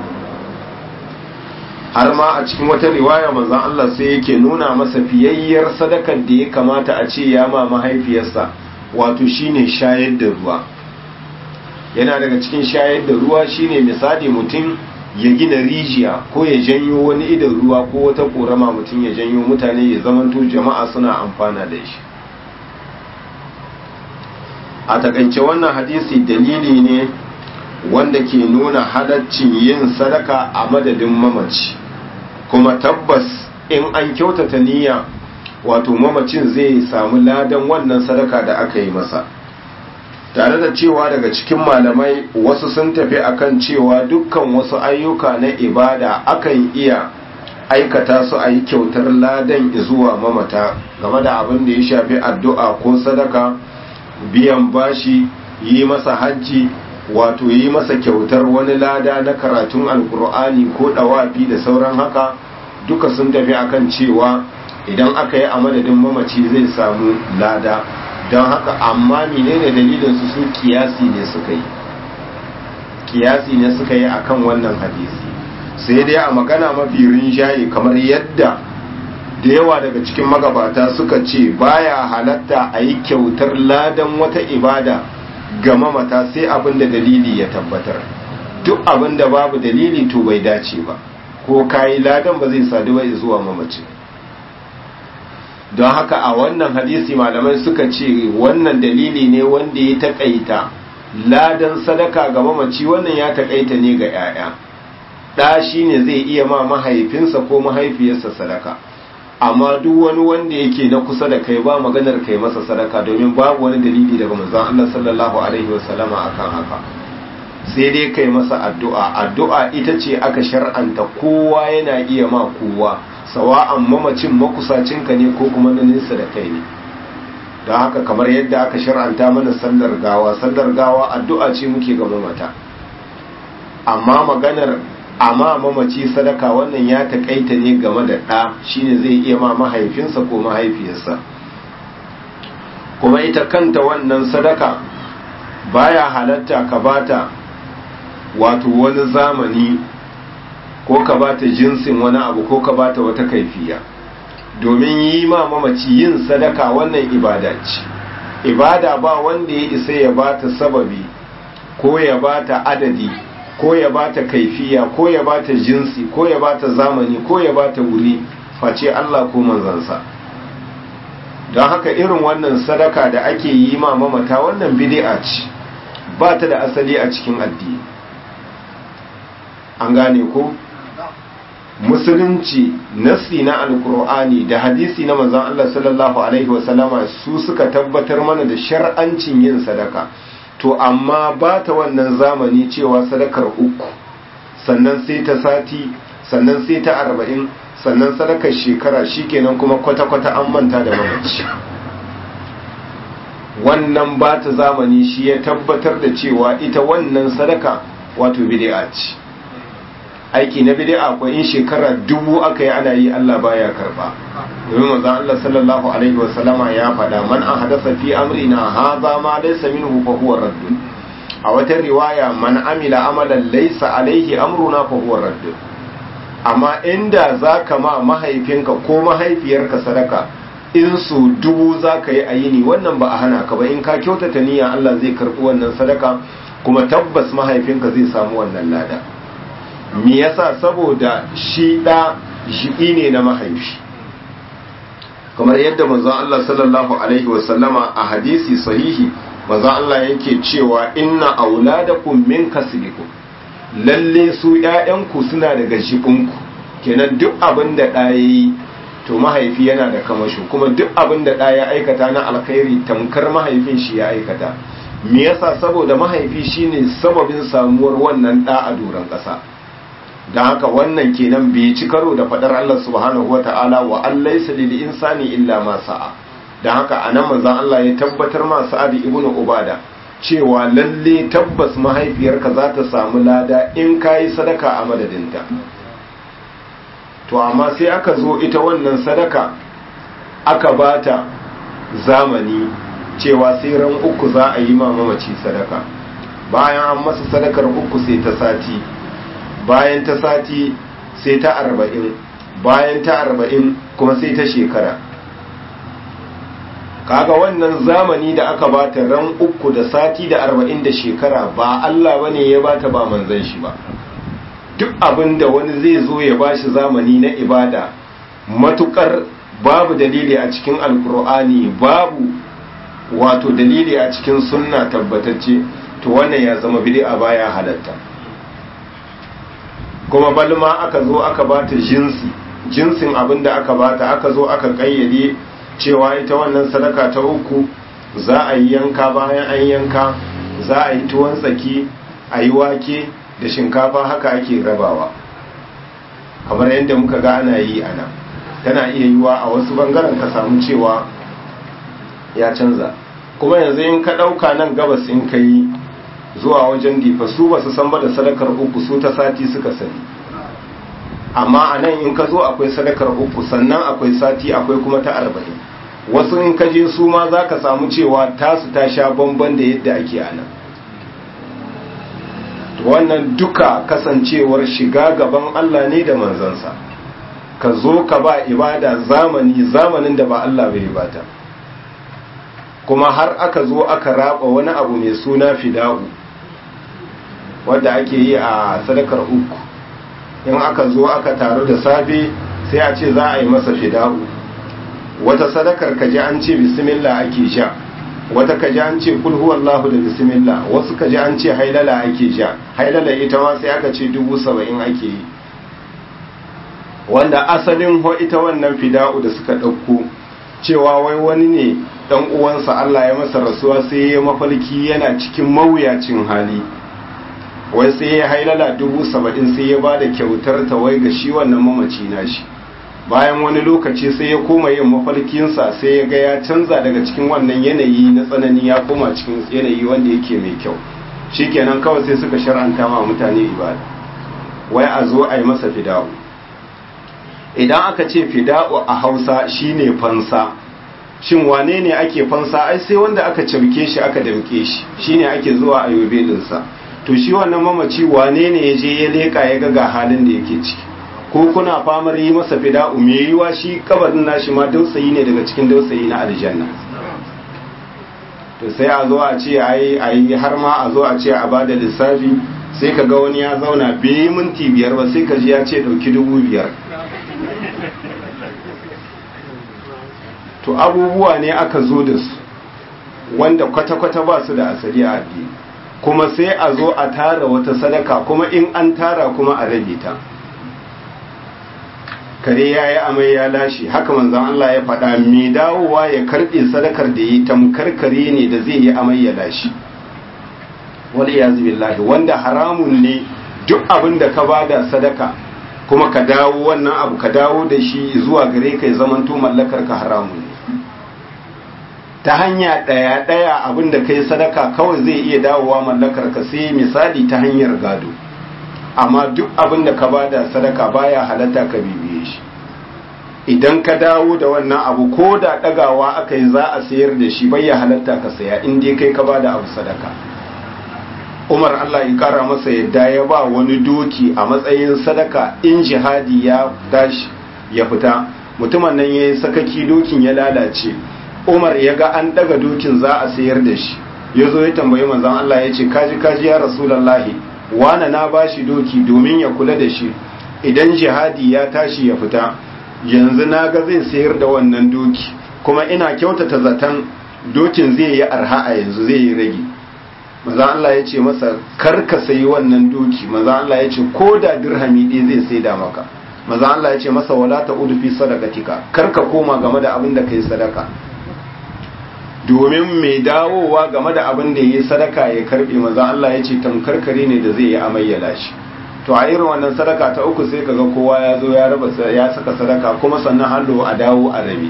Speaker 1: har ma a cikin wata riwaya manzon Allah sai yake nuna masa fiyayyar sadakar da ya kamata a ce ya ma mahaifiyarsa wato shine shayar da ruwa yana daga cikin shayar da ruwa shine misali mutum ya gina rijiya ko ya janyo wani idan ruwa ko wata korama mutum ya janyo mutane ya zamanto jama'a suna amfana da shi a takaice wannan hadisi dalili ne wanda ke nuna halaccin yin sadaka a madadin mamaci kuma tabbas in an kyautata niyya wato mamacin zai samu ladan wannan sadaka da aka yi masa tare da cewa daga cikin malamai wasu sun tafi akan cewa dukkan wasu ayyuka na ibada akan iya aikata su a yi kyautar ladan zuwa mamata game da abin da ya shafi addu'a ko sadaka biyan bashi yi masa hajji wato yi masa kyautar wani lada na karatun alkur'ani ko dawafi da sauran haka duka sun tafi akan cewa idan aka yi a madadin mamaci zai samu lada don haka amma menene dalilin su su kiyasi ne suka yi kiyasi ne suka yi akan wannan hadisi sai dai a magana mafi rinjaye kamar yadda da yawa daga cikin magabata suka ce baya halatta a yi kyautar ladan wata ibada ga mamata sai abin da dalili ya tabbatar duk abin da babu dalili to bai dace ba ko kayi ladan ba zai sadu ba zuwa mamaci don haka a wannan hadisi malamai suka ce wannan dalili ne wanda ya taƙaita ladan sadaka ga mamaci wannan ya taƙaita ne ga 'ya'ya ɗa shi ne zai iya ma mahaifinsa ko mahaifiyarsa sadaka amma duk wani wanda yake na kusa da kai ba maganar kai masa sadaka domin babu wani dalili daga manzon Allah sallallahu alaihi wasallama akan haka sai dai kai masa addu'a addu'a ita ce aka shar'anta kowa yana iya ma kowa sawa'an mamacin makusacinka ne ko kuma na nesa da kai ne don haka kamar yadda aka shar'anta mana sallar gawa sallar gawa addu'a ce muke ga mamata amma maganar amma mamaci sadaka wannan ya taƙaita ne game da ɗa shine zai iya ma mahaifinsa ko mahaifiyarsa kuma ita kanta wannan sadaka baya halatta ka bata wato wani zamani ko ka bata jinsin wani abu ko ka bata wata kaifiya domin yi ma mamaci yin sadaka wannan ibada ce ibada ba wanda ya isa ya bata sababi ko ya bata adadi ko ya bata kaifiya ko ya bata jinsi ko ya bata zamani ko ya bata wuri face Allah ko manzansa don haka irin wannan sadaka da ake yi ma mamata wannan bid'a ce ba ta da asali a cikin addini an gane ko musulunci nassi na alkur'ani da hadisi na manzon Allah sallallahu alaihi wasallama su suka tabbatar mana da shar'ancin yin sadaka to amma ba ta wannan zamani cewa sadakar uku sannan sai ta sati sannan sai ta arba'in sannan sadakar shekara shikenan kuma kwata-kwata an manta da mamaci wannan ba ta zamani shi ya tabbatar da cewa ita wannan sadaka wato bid'a ce aiki na bid'a ko in shekara dubu aka yi ana yi Allah baya karba domin manzo Allah sallallahu alaihi wa sallama ya faɗa man ahdatha fi amrina hadha ma laysa minhu fa huwa radd a wata riwaya man amila amalan laysa alaihi amruna fa huwa radd amma inda zaka ma mahaifinka ko mahaifiyarka sadaka in su dubu zaka yi ayini wannan ba a hana ka ba in ka kyautata niyya Allah zai karbi wannan sadaka kuma tabbas mahaifinka zai samu wannan lada me yasa saboda shi da shi ne na mahaifi kamar yadda manzon Allah sallallahu alaihi wasallama a hadisi sahihi manzon Allah yake cewa inna auladakum min kasbikum lalle su ƴaƴanku suna daga jibinku kenan duk abin da ɗa yayi to mahaifi yana da kamasho kuma duk abin da ɗa ya aikata na alkhairi tamkar mahaifin shi ya aikata me yasa saboda mahaifi shine sababin samuwar wannan ɗa a doron ƙasa da haka wannan kenan bai ci karo da fadar Allah subhanahu wa ta'ala wa allaysa lil insani illa ma sa'a da haka anan manzon Allah ya tabbatar ma Sa'ad ibn Ubada cewa lalle tabbas mahaifiyarka za ta samu lada in kayi sadaka a madadinta to amma sai aka zo ita wannan sadaka aka bata zamani cewa sai ran uku za a yi ma mamaci sadaka bayan an masa sadakar uku sai ta sati bayan ta sati sai ta arba'in bayan ta arba'in kuma sai ta shekara kaga wannan zamani da aka bata ran uku da sati da arba'in da shekara ba Allah bane ya bata ba manzan shi ba duk abin da wani zai zo ya bashi zamani na ibada matukar babu dalili a cikin alkur'ani babu wato dalili a cikin sunna tabbatacce to wannan ya zama bid'a baya halatta kuma balma aka zo aka bata jinsi jinsin abin da aka bata aka zo aka kayyade cewa ita wannan sadaka ta uku za a yi yanka bayan an yanka za a yi tuwon tsaki a yi wake da shinkafa haka ake rabawa kamar yadda muka ga ana yi ana tana iya yiwa a wasu bangaren ka samu cewa ya canza kuma yanzu in ka ɗauka nan gabas in ka yi zuwa wajen difa su ba su san ba da sadakar uku su ta sati suka sani amma a nan in ka zo akwai sadakar uku sannan akwai sati akwai kuma ta arba'in wasu in ka je su ma za ka samu cewa tasu ta sha bamban da yadda ake a nan wannan duka kasancewar shiga gaban Allah ne da manzansa ka zo ka ba ibada zamani zamanin da ba Allah bai bata kuma har aka zo aka raba wani abu mai suna fida'u wadda ake yi a sadakar uku in aka zo aka taru da safe sai a ce za a yi masa fida'u wata sadakar kaji an ce bismillah ake sha wata kaji an ce kul huwallahu da bismillah wasu kaji an ce hailala ake sha hailala ita ma sai aka ce dubu saba'in ake yi wanda asalin ho ita wannan fida'u da suka ɗauko cewa wai wani ne dan uwansa Allah ya masa rasuwa sai ya mafarki yana cikin mawuyacin hali wai sai ya hailala dubu saba'in sai ya ba da kyautar ta wai ga shi wannan mamaci na shi bayan wani lokaci sai ya koma yin mafarkinsa sai ya ga ya canza daga cikin wannan yanayi na tsanani ya koma cikin yanayi wanda yake mai kyau shikenan kawai sai suka shar'anta ma mutane ibada wai a zo a yi masa fida'u idan aka ce fida'u a hausa shine fansa shin wane ne ake fansa ai sai wanda aka cauke shi aka damke shi shine ake zuwa a yobe dinsa to shi wannan mamaci wane ne ya je ya leka ya ga ga halin da yake ciki ko kuna famar yi masa fida'u me yiwa shi kabarin nashi ma dausayi ne daga cikin dausayi na aljanna to sai a zo a ce ai ai har ma a zo a ce a bada lissafi sai ka ga wani ya zauna bai minti biyar ba sai ka ji ya ce dauki dubu biyar to abubuwa ne aka zo da su wanda kwata-kwata ba su da asali a addini kuma sai a zo a tara wata sadaka kuma in an tara kuma a rage ta kare ya yi amai ya lashe haka manzan Allah ya faɗa mai dawowa ya karɓe sadakar da yi tamkar kare ne da zai yi amai ya lashe wani ya billahi wanda haramun ne duk abin da ka bada sadaka kuma ka dawo wannan abu ka dawo da shi zuwa gare ka ya zamanto mallakar ka haramun ne ta hanya ɗaya ɗaya abin da kai sadaka kawai zai iya dawowa mallakar ka sai misali ta hanyar gado amma duk abin da ka bada sadaka baya halatta ka bibiye shi idan ka dawo da wannan abu ko da ɗagawa aka yi za a sayar da shi bai halatta ka saya in dai kai ka bada abu sadaka umar allah ya kara masa yadda ya ba wani doki a matsayin sadaka in jihadi ya tashi ya fita mutumin nan ya yi sakaki dokin ya lalace umar ya ga an daga dokin za a sayar da shi ya zo ya tambayi manzan allah ya ce kaji kaji ya rasulallahi wane na ba shi doki domin ya kula da shi idan jihadi ya tashi ya fita yanzu na ga zai sayar da wannan doki kuma ina kyautata zaton dokin zai yi arha a yanzu zai yi rage maza Allah ya ce masa kar ka sayi wannan doki maza Allah ya ce ko da dirhami ɗaya zai sai da maka maza Allah ya ce masa wala ta udu fi sadaqatika kar ka koma game da abin da kai sadaka domin mai dawowa game da abin da yayi sadaka ya karbe maza Allah ya ce tamkarkare ne da zai yi amayyala shi to a irin wannan sadaka ta uku sai kaga kowa ya zo ya raba ya saka sadaka kuma sannan hallo a dawo a rabi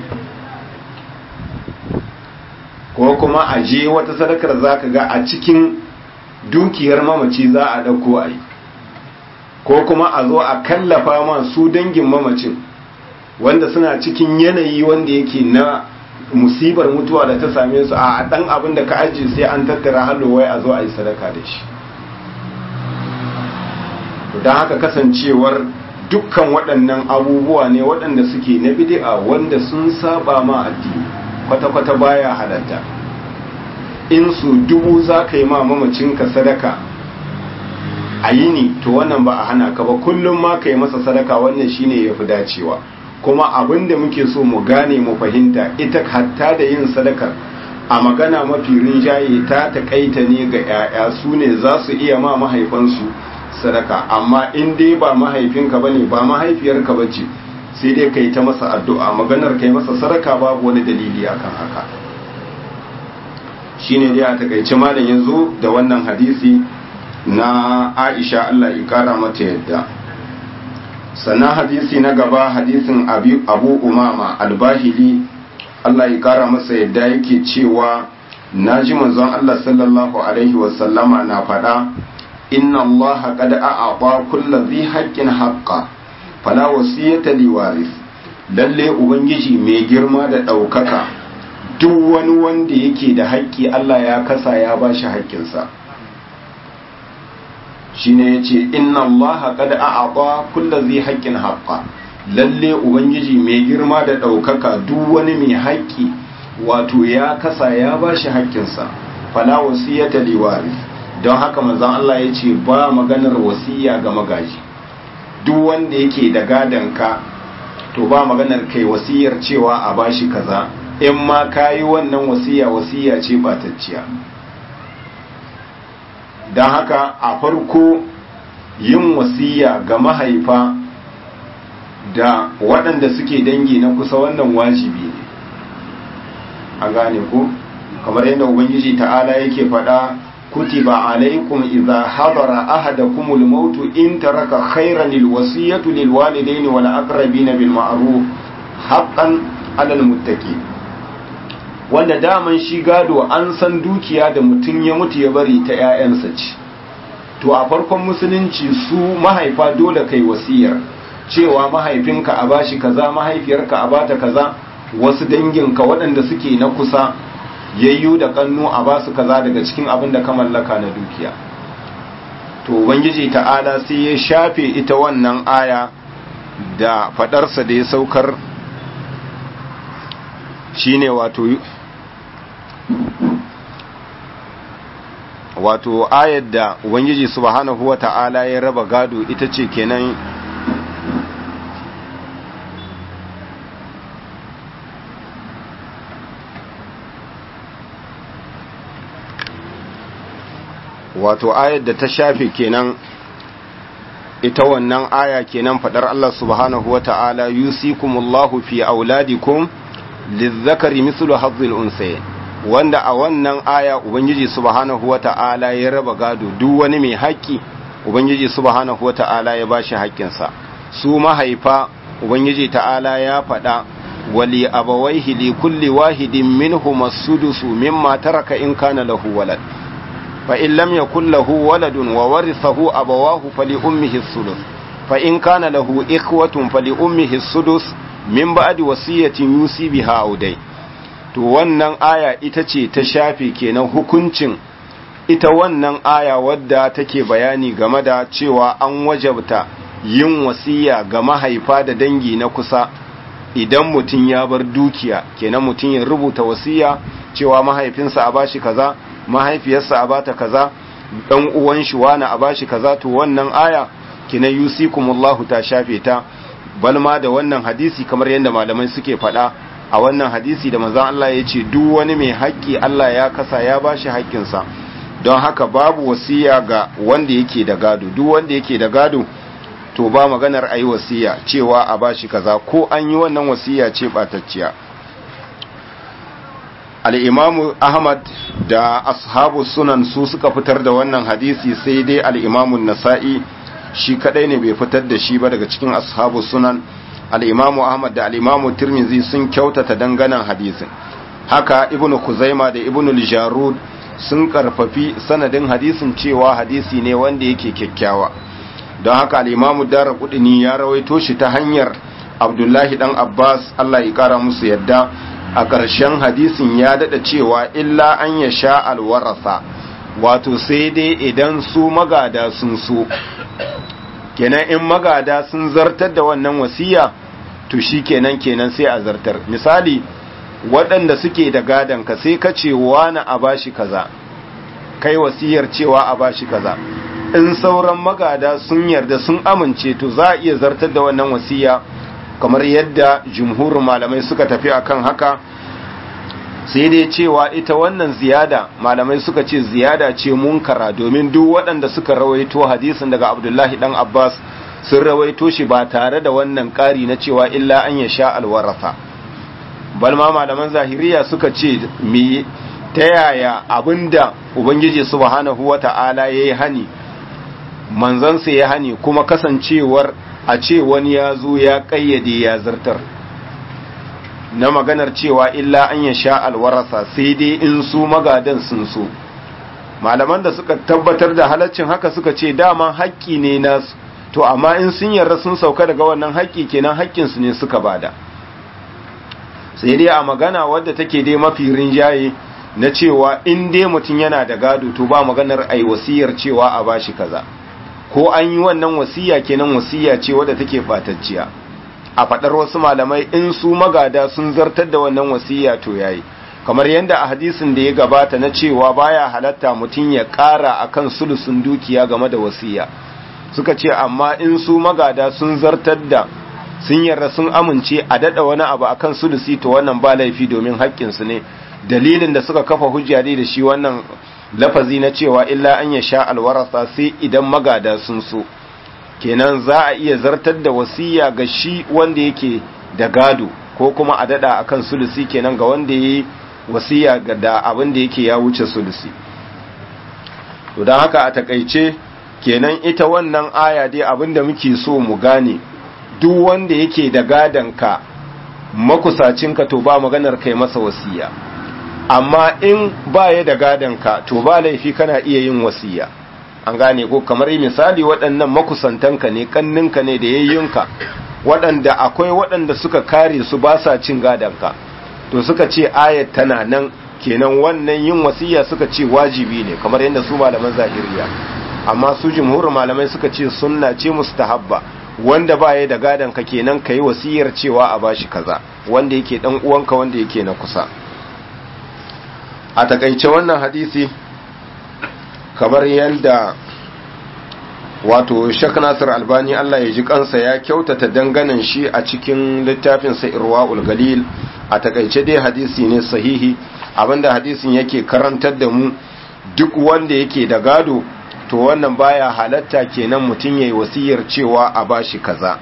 Speaker 1: ko kuma a je wata sadakar za ka ga a cikin dukiyar mamaci za a ɗauko a yi ko kuma a zo a kallafa ma su dangin mamacin wanda suna cikin yanayi wanda yake na musibar mutuwa da ta same su a ɗan abin da ka ajiye sai an tattara hallo wai a zo a yi sadaka da shi don haka kasancewar dukkan waɗannan abubuwa ne waɗanda suke na bid'a wanda sun saba ma addini kwata-kwata baya halatta in su dubu za ka yi ma mamacinka sadaka a yi ni to wannan ba a hana ka ba kullum ma ka yi masa sadaka wannan shine ya fi dacewa kuma abin da muke so mu gane mu fahimta ita hatta da yin sadakar a magana mafi rinjaye ta takaita ne ga 'ya'ya su ne za su iya ma mahaifansu sadaka amma in dai ba mahaifinka bane ba mahaifiyarka bace sai dai kai ta masa addu'a maganar kai masa sadaka babu wani dalili akan haka shine dai a takaice malam yanzu da wannan hadisi na Aisha Allah ya kara mata yadda sannan hadisi na gaba hadisin Abu Umama al-Bahili Allah ya kara masa yadda yake cewa naji manzon Allah sallallahu alaihi wasallama na faɗa inna Allah qad a'ata kulli dhi haqqin haqqa fala wasiyata li waris lalle ubangiji mai girma da ɗaukaka duk wani wanda yake da haƙƙi Allah ya kasa ya bashi haƙƙinsa shine yace inna Allah qad a'ata kulli dhi haqqin haqqa lalle ubangiji mai girma da ɗaukaka duk wani mai haƙƙi wato ya kasa ya bashi haƙƙinsa fala wasiyata li waris don haka manzon Allah ya ce ba maganar wasiya ga magaji duk wanda yake da ka to ba maganar kai wasiyar cewa a bashi kaza in ma kayi wannan wasiya wasiya ce batacciya don haka a farko yin wasiya ga mahaifa da waɗanda suke dangi na kusa wannan wajibi ne a gane ko kamar yadda ubangiji ta'ala yake faɗa كتب عليكم إذا حضر أحدكم الموت إن ترك خيرا الوصية للوالدين والأقربين بالمعروف حقا على المتقين wanda daman shi gado an san dukiya da mutum ya mutu ya bari ta 'ya'yansa ce to a farkon musulunci su mahaifa dole kai wasiyar cewa mahaifinka a bashi kaza mahaifiyarka a bata kaza wasu danginka waɗanda suke na kusa yayyu da kannu a basu kaza daga cikin abin da ka mallaka na dukiya to ubangiji ta'ala sai ya shafe ita wannan aya da fadarsa da ya saukar shine wato wato ayar da ubangiji subhanahu wata'ala ya raba gado ita ce kenan wato ayar da ta shafe kenan ita wannan aya kenan fadar Allah subhanahu wa ta'ala yusikumullahu fi auladikum lizzakari mislu hazzil unsayin wanda a wannan aya ubangiji subhanahu wa ta'ala ya raba gado duk wani mai haƙƙi ubangiji subhanahu wa ta'ala ya bashi haƙƙinsa su mahaifa ubangiji ta'ala ya faɗa wali abawaihi li kulli wahidin minhum as-sudusu mimma taraka in kana lahu walad فإن لم يكن له ولد وورثه أبواه فلأمه الثلث فإن كان له إخوة فلأمه السدس من بعد وصية يوصي بها أو دين to wannan aya ita ce ta shafe kenan hukuncin ita wannan aya wadda take bayani game da cewa an wajabta yin wasiya ga mahaifa da dangi na kusa idan mutum ya bar dukiya kenan mutum ya rubuta wasiya cewa mahaifinsa a bashi kaza mahaifiyarsa a bata kaza dan uwan shi wani a bashi kaza to wannan aya kina yusikumullahu ta shafe ta balma da wannan hadisi kamar yadda malamai suke faɗa a wannan hadisi da manzon Allah ya ce duk wani mai haƙƙi Allah ya kasa ya bashi haƙƙinsa don haka babu wasiya ga wanda yake da gado duk wanda yake da gado to ba maganar ayi wasiya cewa a bashi kaza ko an yi wannan wasiya ce batacciya al'imamu ahmad da ashabu sunan su suka fitar da wannan hadisi sai dai al'imamun nasa'i shi kadai ne bai fitar da shi ba daga cikin ashabu sunan al'imamu ahmad da al'imamu tirmizi sun kyautata danganan hadisin haka ibn kuzaima da ibn jarud sun karfafi sanadin hadisin cewa hadisi ne wanda yake kyakkyawa don haka al'imamu dara kudini ya rawaito shi ta hanyar abdullahi dan abbas allah ya kara musu yadda a ƙarshen hadisin ya daɗa cewa illa an ya sha alwarasa wato sai dai idan su magada sun so kenan in magada sun zartar da wannan wasiya to shi kenan kenan sai a zartar misali waɗanda suke da gadon ka sai ka ce wani a bashi kaza kai wasiyar cewa a bashi kaza in sauran magada sun yarda sun amince to za a iya zartar da wannan wasiya kamar yadda jumhurin malamai suka tafi akan haka sai dai cewa ita wannan ziyada malamai suka ce ziyada ce munkara domin duk waɗanda suka rawaito hadisin daga abdullahi dan abbas sun rawaito shi ba tare da wannan ƙari na cewa illa an ya sha alwarafa balma malaman zahiriya suka ce me ta yaya abinda ubangiji subhanahu wata'ala yayi hani manzansa ya hani kuma kasancewar a ce wani ya zo ya kayyade ya zartar na maganar cewa illa an ya sha alwarasa sai dai in su magadan sun so malaman da suka tabbatar da halaccin haka suka ce dama haƙƙi ne nasu to amma in sun yarda sun sauka daga wannan haƙƙi kenan haƙƙinsu ne suka bada sai dai a magana wadda take dai mafi rinjaye na cewa in dai mutum yana da gado to ba maganar ai wasiyar cewa a bashi kaza ko an yi wannan wasiya kenan wasiya ce wadda take batacciya a faɗar wasu malamai in su magada sun zartar da wannan wasiya to yayi kamar yadda a hadisin da ya gabata na cewa baya halatta mutum ya ƙara akan sulusun dukiya game da wasiya suka ce amma in su magada sun zartar da sun yarda sun amince a dada wani abu akan sulusi to wannan ba laifi domin haƙƙinsu ne dalilin da suka kafa hujja dai da shi wannan lafazi na cewa illa an ya sha alwarasa sai idan magada sun so kenan za a iya zartar da wasiya ga shi wanda yake da gado ko kuma a dada akan sulusi kenan ga wanda yayi wasiya ga da abin da yake ya wuce sulusi to dan haka a takaice kenan ita wannan aya dai abin da muke so mu gane duk wanda yake da gadonka makusacinka to ba maganar kai masa wasiya amma in ba ya da gadonka to ba laifi kana iya yin wasiya an gane ko kamar misali waɗannan makusantanka ne kanninka ne da yayyunka waɗanda akwai waɗanda suka kare su ba sa cin gadonka to suka ce ayat tana nan kenan wannan yin wasiya suka ce wajibi ne kamar yadda su malaman zahiriya amma su jumhurin malamai suka ce sunna ce mustahabba wanda ba ya da gadon ka kenan ka yi wasiyar cewa a bashi kaza wanda yake dan uwanka wanda yake na kusa a takaice wannan hadisi kamar yadda wato shak nasir albani allah ya ji kansa ya kyautata danganan shi a cikin littafinsa irwa'ul galil a takaice dai hadisi ne sahihi abinda hadisin yake karantar da mu duk wanda yake da gado to wannan baya halatta kenan mutum yayi wasiyar cewa a bashi kaza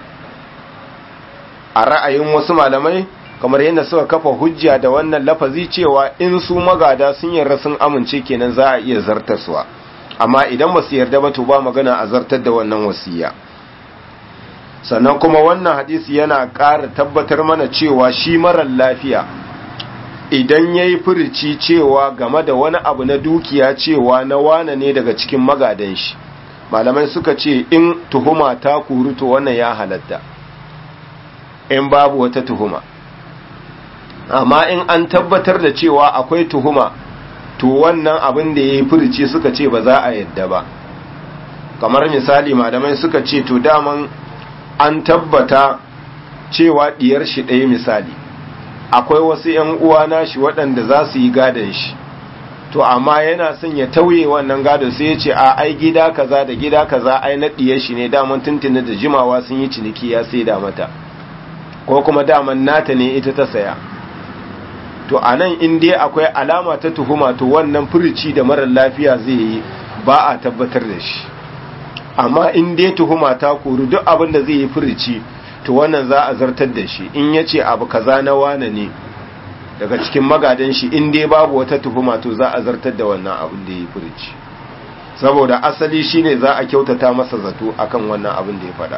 Speaker 1: a ra'ayin wasu malamai kamar yadda suka kafa hujja da wannan lafazi cewa in su magada sun yarda sun amince kenan za a iya zartaswa amma idan ba su yarda ba to ba magana a zartar da wannan wasiya sannan kuma wannan hadisi yana ƙara tabbatar mana cewa shi marar lafiya idan ya yi furici cewa game da wani abu na dukiya cewa na wane ne daga cikin magadan shi malamai suka ce in tuhuma ta kuru to wannan ya halatta in babu wata tuhuma amma in an tabbatar da cewa akwai tuhuma to wannan abin da ya yi furici suka ce ba za a yadda ba kamar misali malamai suka ce to daman an tabbata cewa diyar shi ɗaya misali akwai wasu ‘yan uwa nashi waɗanda za su yi gadon shi to amma yana son ya tauye wannan gado sai ya ce a ai gida kaza da gida kaza ai na ɗiyar shi ne daman tuntuni da jimawa sun yi ciniki ya sai da mata ko kuma daman nata ne ita ta saya to a nan in dai akwai alama ta tuhuma to wannan furici da marar lafiya zai yi ba a tabbatar da shi amma in dai tuhuma ta kuru duk abin da zai yi furici to wannan za a zartar da shi in ya ce abu kaza na wane ne daga cikin magadan shi in dai babu wata tuhuma to za a zartar da wannan abin da ya yi furici saboda asali shine za a kyautata masa zato akan wannan abin da ya faɗa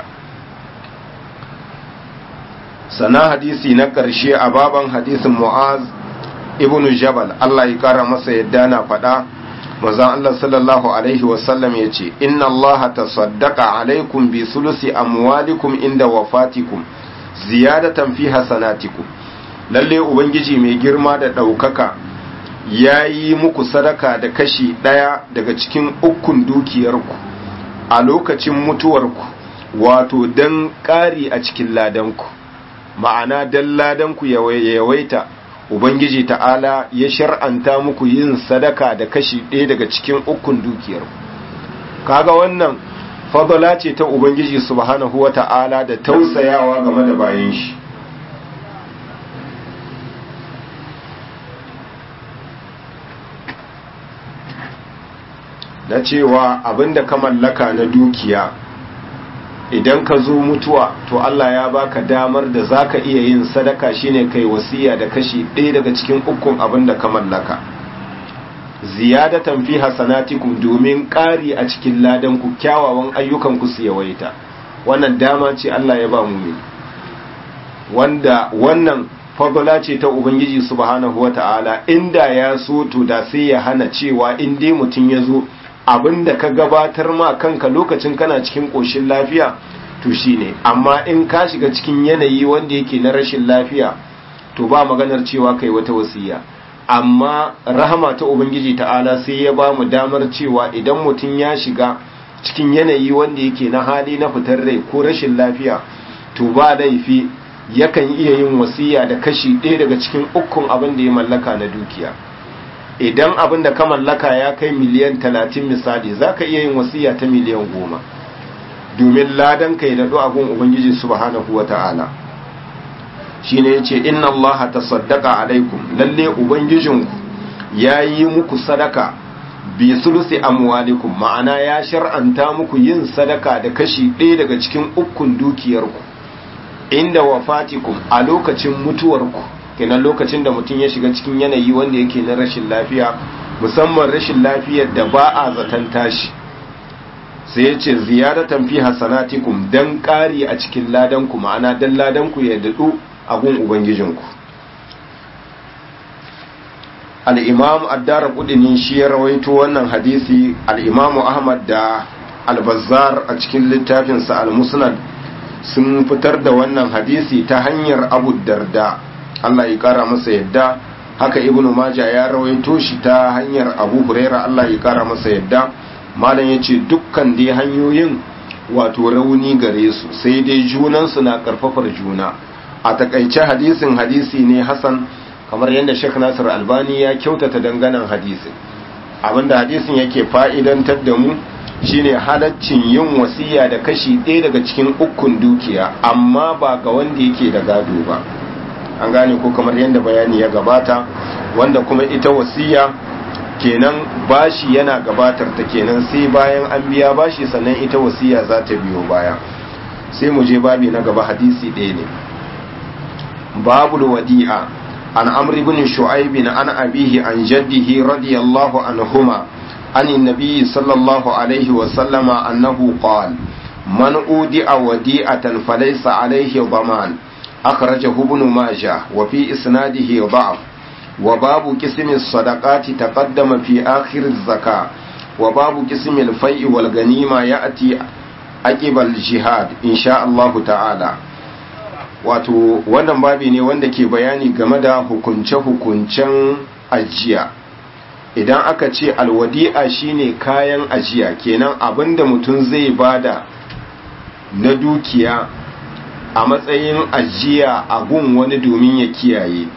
Speaker 1: sana hadisi na ƙarshe a baban hadisin mu'az ibnu jabal Allah ya kara masa yadda na faɗa manzon Allah sallallahu alaihi wasallam ya ce inna Allah tasaddaqa alaikum bi sulusi amwalikum inda wafatikum ziyadatan fi hasanatikum lalle ubangiji mai girma da ɗaukaka ya yi muku sadaka da kashi ɗaya daga cikin ukun dukiyarku a lokacin mutuwarku wato don ƙari a cikin ladanku ma'ana don ladanku yawaita ubangiji ta'ala ya shar'anta muku yin sadaka da kashi ɗaya daga cikin ukun dukiyarku kaga wannan fadala ce ta ubangiji subhanahu wa ta'ala da tausayawa game da bayan shi na cewa abinda ka mallaka na dukiya idan ka zo mutuwa to Allah ya baka damar da zaka iya yin sadaka shine kai wasiya da kashi ɗaya daga cikin ukun abinda ka mallaka ziyadatan fi hasanatikum domin ƙari a cikin ladan ku kyawawan ayyukan ku su yawaita wannan dama ce Allah ya ba mu wanda wannan fadla ce ta ubangiji subhanahu wata'ala inda ya so to da sai ya hana cewa in dai mutum ya zo abinda ka gabatar ma kanka lokacin kana cikin ƙoshin lafiya to shine amma in ka shiga cikin yanayi wanda yake na rashin lafiya to ba maganar cewa kai wata wasiya amma rahama ta ubangiji ta'ala sai ya ba mu damar cewa idan mutum ya shiga cikin yanayi wanda yake na hali na fitar rai ko rashin lafiya to ba laifi yakan iya yin wasiya da kashi ɗaya daga cikin ukun abin da ya mallaka na dukiya idan abin da ka mallaka ya kai miliyan talatin misali za ka iya yin wasiya ta miliyan goma domin ladan ka yi daɗo abin ubangiji subhanahu wa ta'ala shi ne ya ce inna Allah ta saddaka alaikum lalle ubangijinku ya yi muku sadaka bi sulusi amwalikum ma'ana ya shar'anta muku yin sadaka da kashi ɗaya daga cikin ukun dukiyarku inda wafatikum a lokacin mutuwarku kenan lokacin da mutum ya shiga cikin yanayi wanda yake na rashin lafiya musamman rashin lafiyar da ba a zaton tashi sai ya ce ziyaratan fi hasanatikum dan ƙari a cikin ladanku ma'ana dan ladanku ya daɗu a gun ubangijinku al'imam addara kudinin shi ya rawaito wannan hadisi al'imamu ahmad da albazar a cikin littafinsa al-musnad sun fitar da wannan hadisi ta hanyar abu darda Allah ya kara masa yadda haka ibnu maja ya rawaito shi ta hanyar abu huraira Allah ya kara masa yadda malam ya ce dukkan dai hanyoyin wato rauni gare su sai dai junansu na karfafar juna a takaice hadisin hadisi ne hasan kamar yadda Sheikh Nasir Albani ya kyautata danganan hadisin abinda hadisin yake fa'idantar da mu shine halaccin yin wasiya da kashi ɗaya daga cikin ukun dukiya amma ba ga wanda yake da gado ba an gane ko kamar yadda bayani ya gabata wanda kuma ita wasiya kenan bashi yana gabatar ta kenan sai bayan an biya bashi sannan ita wasiya za ta biyo baya sai mu je babi na gaba hadisi ɗaya ne babul wadi'a an amri bin shu'aib an abihi an jaddihi radiyallahu anhuma عن النبي صلى الله عليه وسلم أنه قال من أودع وديعة فليس عليه ضمان أخرجه ابن ماجه وفي إسناده ضعف وباب قسم الصدقات تقدم في آخر الزكاة وباب قسم الفيء والغنيمة يأتي عقب الجهاد إن شاء الله تعالى wato wannan babi ne wanda ke bayani game da hukunce-hukuncen ajiya idan aka ce alwadi'a shine kayan ajiya kenan abinda mutum zai bada na dukiya a matsayin ajiya a gun wani domin ya kiyaye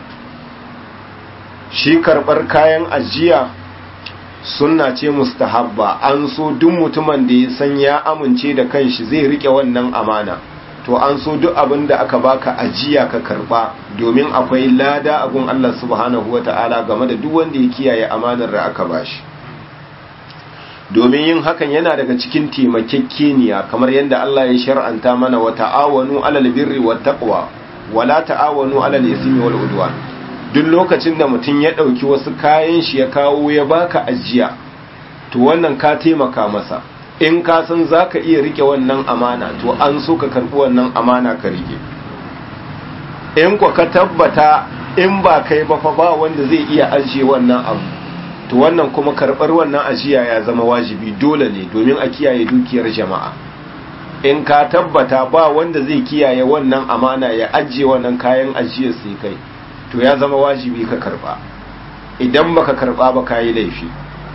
Speaker 1: shi karbar kayan ajiya sunna ce mustahabba an so duk mutumin da ya san ya amince da kanshi zai rike wannan amana to an so duk abin da aka baka ajiya ka karba domin akwai lada abun Allah subhanahu wata'ala game da duk wanda ya kiyaye amanar da aka bashi domin yin hakan yana daga cikin taimakekeniya kamar yadda Allah ya shar'anta mana wa ta'awanu alal birri wat taqwa wala ta'awanu alal ismi wal udwan duk lokacin da mutum ya dauki wasu kayan shi ya kawo ya baka ajiya to wannan ka taimaka masa in ka san za ka iya rike wannan amana to an so ka karɓi wannan amana ka rike in kwa ka tabbata in ba kai ba fa ba wanda zai iya ajiye wannan abu to wannan kuma karɓar wannan ajiya ya zama wajibi dole ne domin a kiyaye dukiyar jama'a in ka tabbata ba wanda zai kiyaye wannan amana ya ajiye wannan kayan ajiyar sai kai to ya zama wajibi ka karɓa idan baka karɓa ba ka yi laifi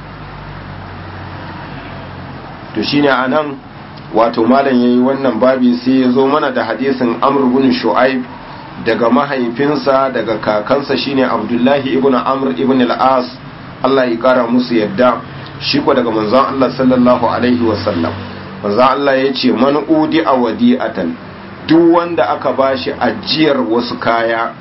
Speaker 1: to shine anan wato malam yayi wannan babi sai ya zo mana da hadisin Amr ibn Shu'aib daga mahaifinsa daga kakansa shine Abdullahi ibn Amr ibn al-As Allah ya kara musu yadda shi ko daga manzon Allah sallallahu alaihi wasallam manzon Allah ya ce man udi a wadi'atan duk wanda aka bashi ajiyar wasu kaya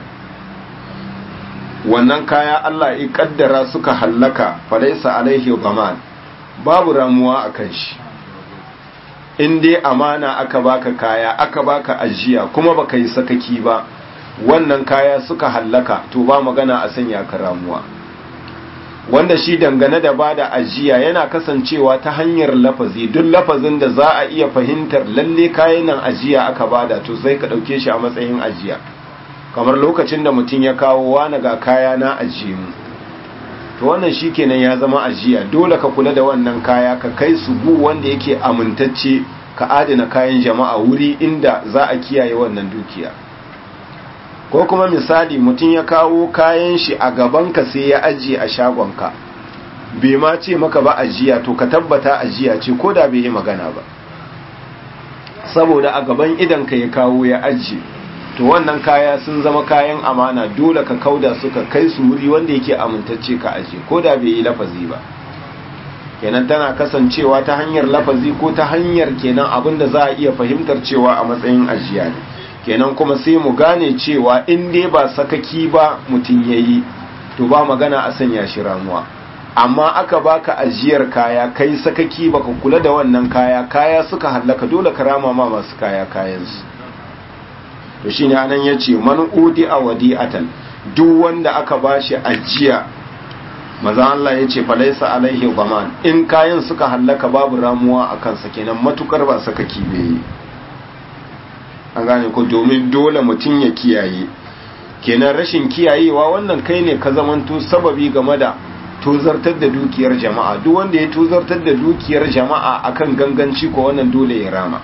Speaker 1: wannan kaya Allah ya kaddara suka hallaka falaisa alaihi zaman babu ramuwa a kan shi in dai amana aka baka kaya aka baka ajiya kuma baka yi sakaki ba wannan kaya suka hallaka to ba magana a sanya ka ramuwa wanda shi dangane da bada ajiya yana kasancewa ta hanyar lafazi duk lafazin da za a iya fahimtar lalle kayan nan ajiya aka bada to sai ka dauke shi a matsayin ajiya kamar lokacin da mutum ya kawo wani ga kaya na ajiye mu to wannan shi kenan ya zama ajiya dole ka kula da wannan kaya ka kai su gu wanda yake amintacce ka adana kayan jama'a wuri inda za a kiyaye wannan dukiya ko kuma misali mutum ya kawo kayan shi a gabanka sai ya ajiye a shagonka bai ma ce maka ba ajiya to ka tabbata ajiya ce ko da bai yi magana ba saboda a gaban idanka ya kawo ya ajiye to wannan kaya sun zama kayan amana dole ka kauda su ka kai su wuri wanda yake amintacce ka ajiye ko da bai yi lafazi ba kenan tana kasancewa ta hanyar lafazi ko ta hanyar kenan abin da za a iya fahimtar cewa a matsayin ajiya ne kenan kuma sai mu gane cewa in dai ba sakaki ba mutum ya yi to ba magana a sanya shi ramuwa amma aka baka ajiyar kaya kai sakaki baka kula da wannan kaya kaya suka hallaka dole ka rama ma masu kaya kayansu to shine anan yace man udi a wadi'atan duk wanda aka bashi ajiya maza Allah yace falaisa alaihi zaman in kayan suka hallaka babu ramuwa akan sa kenan matukar ba sakaki bai an gane ko domin dole mutum ya kiyaye kenan rashin kiyayewa wannan kai ne ka zamanto sababi game da tozartar da dukiyar jama'a duk wanda ya tozartar da dukiyar jama'a akan ganganci ko wannan dole ya rama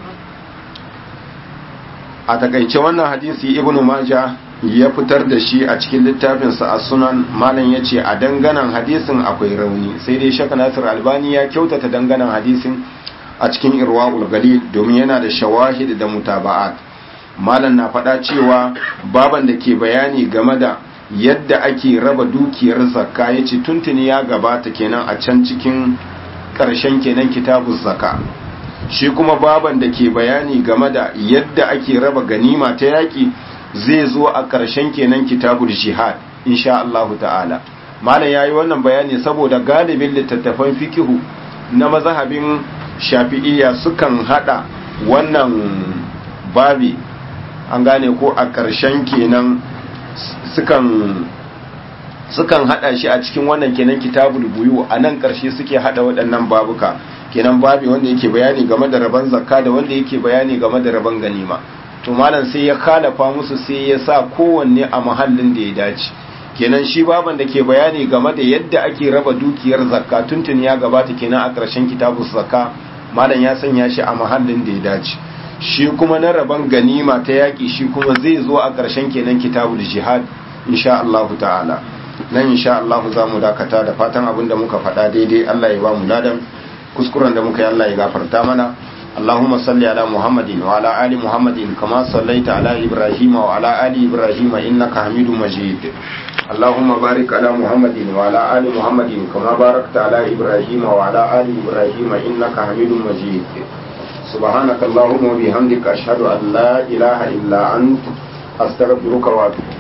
Speaker 1: a takaice wannan hadisi ibnu maja ya fitar da shi a cikin littafinsa a sunan malam ya ce a danganan hadisin akwai rauni sai dai shaka nasir albani ya kyautata danganan hadisin a cikin irwa'ul galil domin yana da shawahid da mutaba'at malam na faɗa cewa baban da ke bayani game da yadda ake raba dukiyar zakka ya ce tuntuni ya gabata kenan a can cikin ƙarshen kenan kitabun zakka shi kuma baban da ke bayani game da yadda ake raba ganima ta yaƙi zai zo a ƙarshen kenan kitabul jihad insha Allah ta'ala malam yayi wannan bayani saboda galibin littattafan fikihu na mazhabin shafi'iyya sukan hada wannan babi an gane ko a ƙarshen kenan sukan sukan hada shi a cikin wannan kenan kitabul buyu a nan ƙarshe suke hada waɗannan babuka kenan babi wanda yake bayani game da rabon zakka da wanda yake bayani game da rabon ganima to malam sai ya kalafa musu sai ya sa kowanne a mahallin da ya dace kenan shi baban da ke bayani game da yadda ake raba dukiyar zakka tuntun ya gabata kenan a ƙarshen kitabus zakka malam ya sanya shi a mahallin da ya dace shi kuma na rabon ganima ta yaƙi shi kuma zai zo a ƙarshen kenan kitabul jihad insha Allah ta'ala nan insha Allah za mu dakata da fatan abin da muka faɗa daidai Allah ya ba mu ladan kuskuren da muka yi Allah ya gafarta mana اللهم صل على محمد وعلى آل محمد كما صليت على إبراهيم وعلى آل إبراهيم إنك حميد مجيد اللهم بارك على محمد وعلى آل محمد كما باركت على إبراهيم وعلى آل إبراهيم إنك حميد مجيد سبحانك اللهم وبحمدك أشهد أن لا إله إلا أنت أستغفرك وأتوب